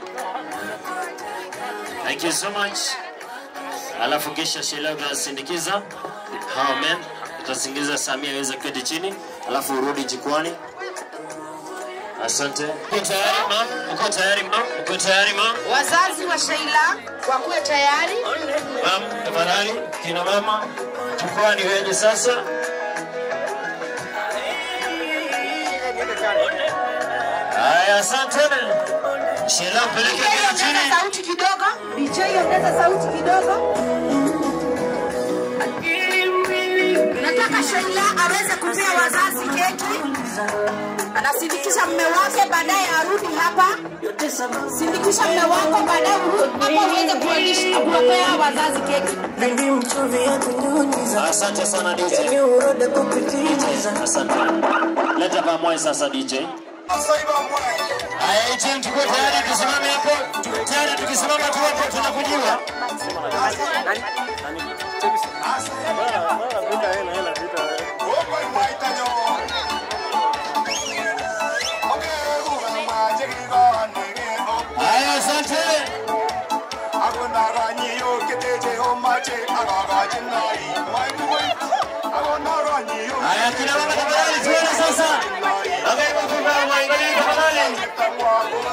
Thank you so much. Alafu kisha Sheila utasindikiza hao men, utasindikiza Samia aweze kuketi chini, alafu urudi jukwani. Asante. Uko tayari ma? Uko tayari ma? Uko tayari ma? wazazi wa Sheila wakuwe tayari. Mam, tafadhali kina mama, jukwani wenye sasa. Haya, asante. Sheila mpeleke keti chini. Ongeza sauti kidogo. DJ ongeza sauti kidogo. Nataka Sheila aweze kupea wazazi keki. Anasindikisha mme wake, baadaye arudi hapa. Sindikisha mme wako, baadaye urudi hapa uweze kuwalisha kuwapea wazazi keki. Asante sana DJ. Asante. Leta pamoja sasa DJ. Haya, ATM tuko tayari tusimame hapo. Tuko tayari tukisimama tu hapo tunakujiwa. Haya, asante. Haya, kina mama tafadhali tuone sasa. Angalia kwa mwangalie tafadhali.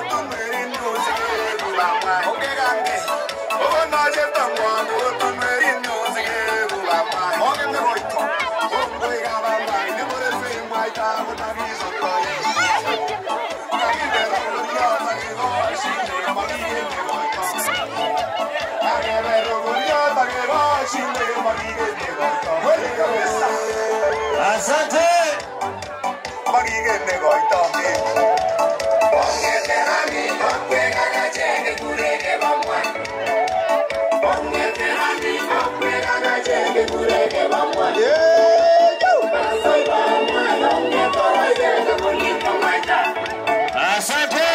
Asante. Asante.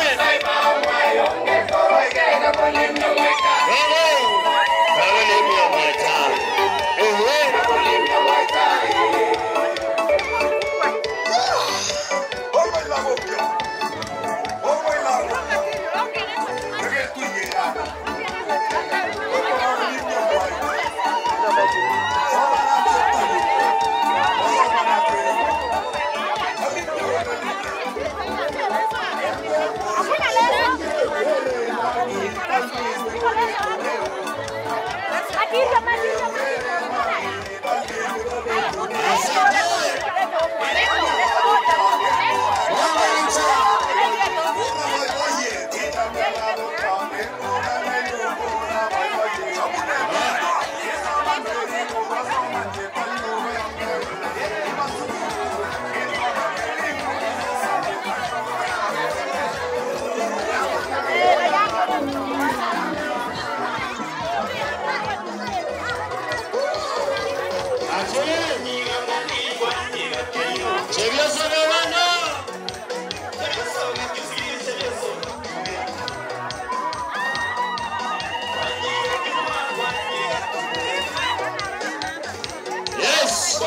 Yes.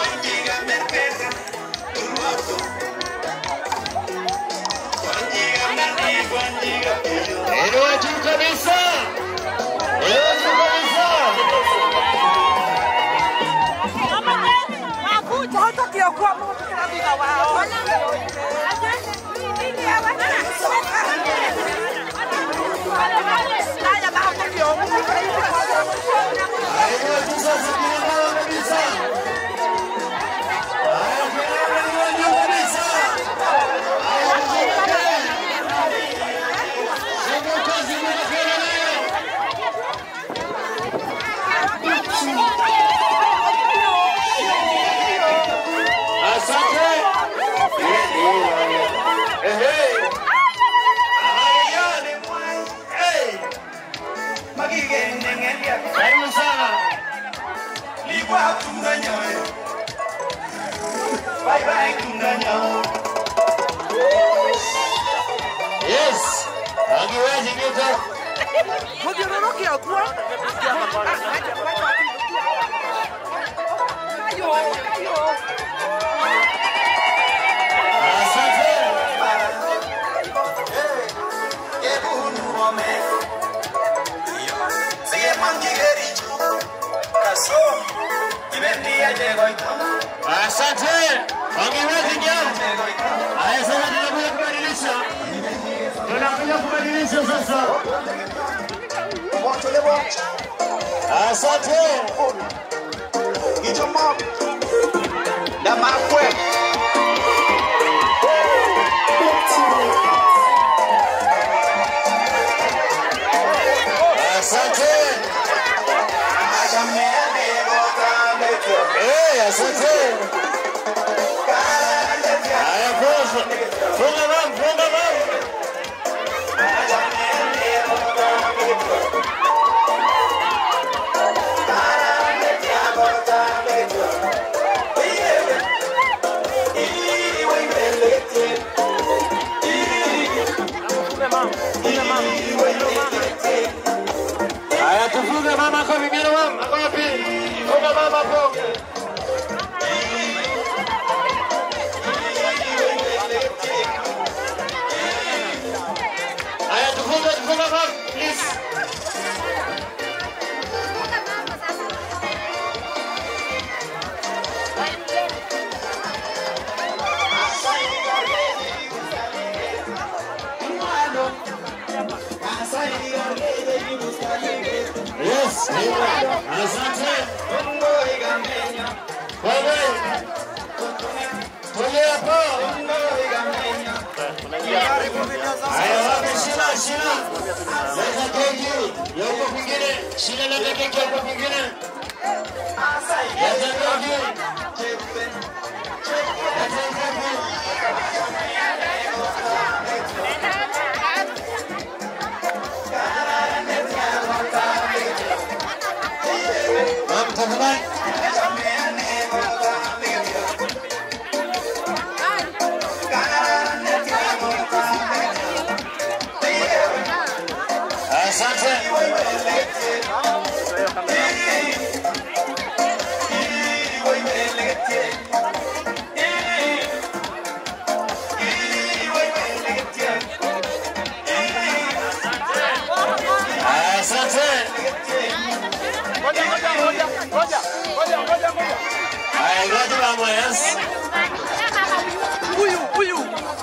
Elewa juu kabisa. Elewa juu kabisa. kwa tunganyaye. Bye bye tunganyaye. Yes. Angiwezi kitu. Mugiroroki akwa. Asante. Angiwezi nyama. Haya sasa tunakuja kubadilisha. Tunakuja kubadilisha sasa. Asante. Ijomo. Na makwe. Asante. Eh, asante. Haya posa. Funga mama, funga mama. Haya tufunge mama kwa vingine mama. Ako wapi? Funga mama hapo. Haya tufunge tufunge mama. Please. Yes, amen. Asante. Wewe. Tulia hapo. Haya wapi shina shina? Leta keki. Yuko kwingine. Shina leta keki yuko kwingine. Leta keki. Leta keki. Mama tafadhali. Asante. Asante. Haya, ngoja mama, yes. Huyu huyu.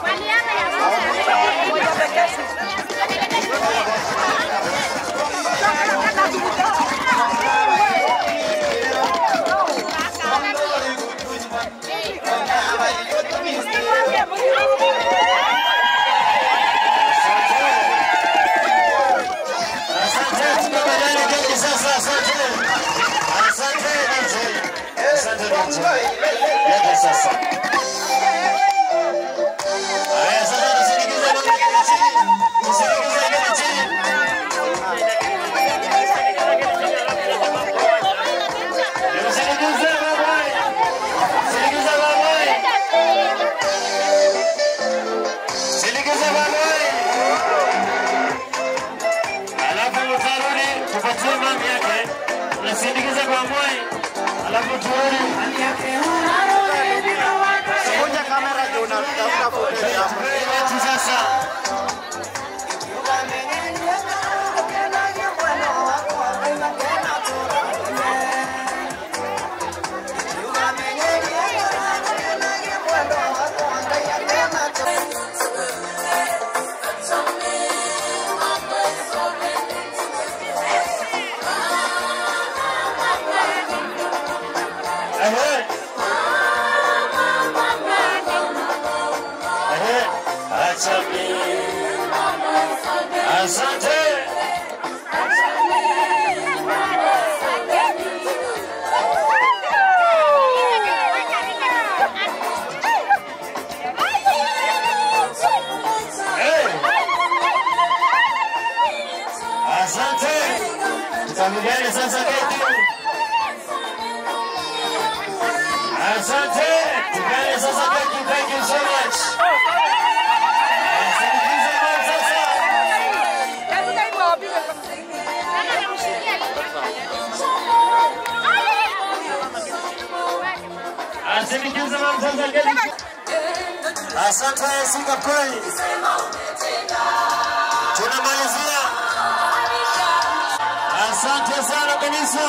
Asante, tukubaliane keki sasa, asante. Asante, DJ. Asante, DJ. Leta sasa. Haya, sasa tusindikize mama kile chini. Tusindikize kile chini. Tusindikize mama. Tusindikize mama. Tusindikize mama. Alafu utarudi tupatie mami yake, tunasindikiza kwa mwai, alafu turudi. Kunja kamera juu na tafuta footage hapo. Wetu sasa. Ehe. Ehe. Acha mimi. Asante. Hey. Asante. Tutamigane sasa keki. Asante. Tukae sasa. Thank you, thank you so much. Sindikiza mama sasa. Asindikiza mama sasa. Asante Singa Praise. Tunamalizia. Asante sana kanisa.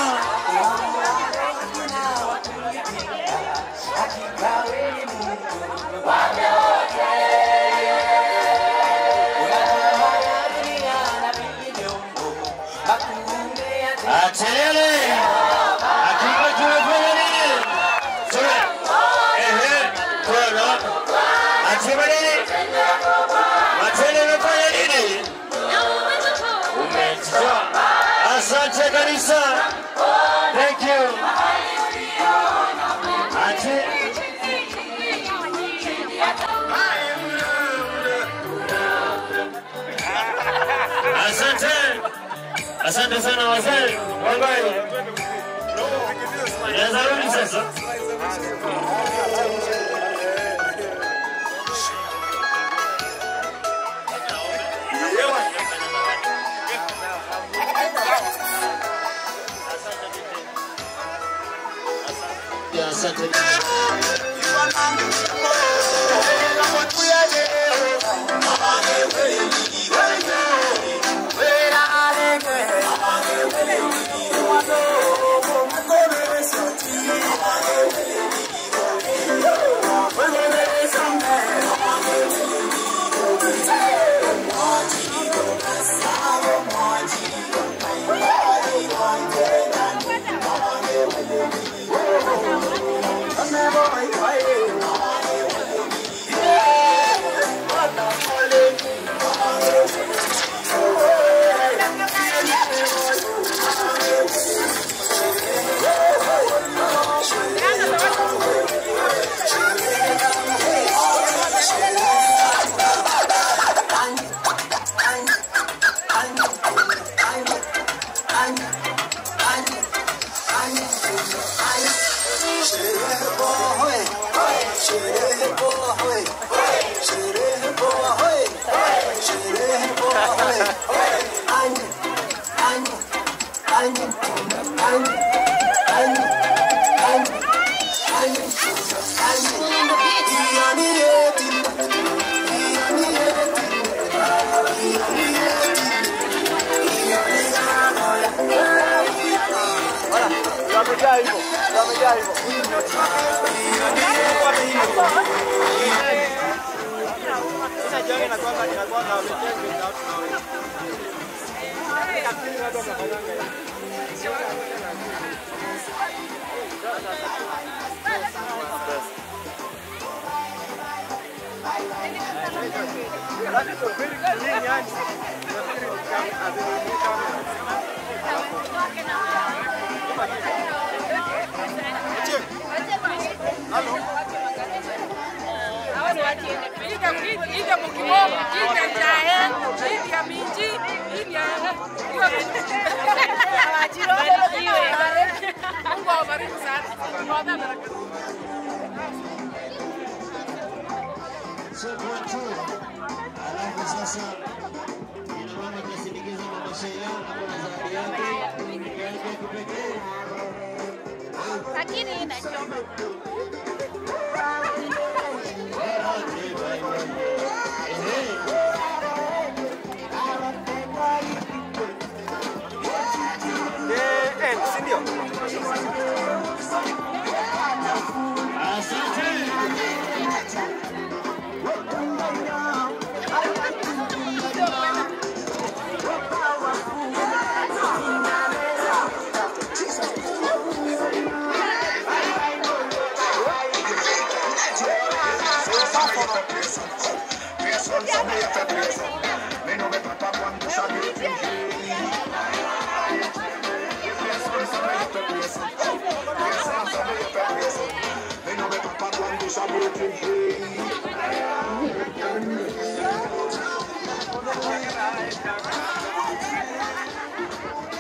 Atelele. Hakika tumefanya nini? Tume. Ehe. Kuna. Atima nini? Matendo umefanya nini? Umetoa. Asante kanisa. Thank you. Ate. Asante. Asante sana wazee. Wangai. Naweza rudi sasa. Ya, Asante. Wamejaa hivyo, wamejaa hivyo. Inajiona inakuanga inakuanga wametenga without knowing. Lakini watu wanafanyanga hivyo. That is a very clean yani. Ija mukiboko, ija jahe, ija minji, ija Mungu awabariki sana. Mwadha baraka. Alafu sasa ina mama atasindikiza mama Sheila hapo na zawadi yake yake kipekee. Lakini inachoma. Eh, eh, si ndio?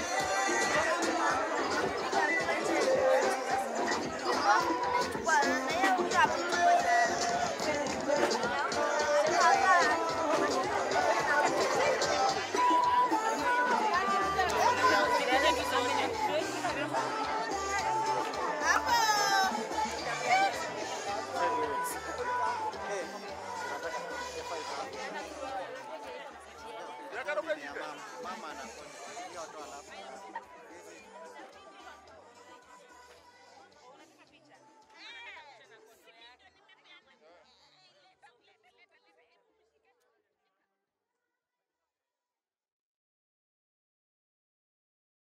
Bwana mama anakunywa hiyo tu alafu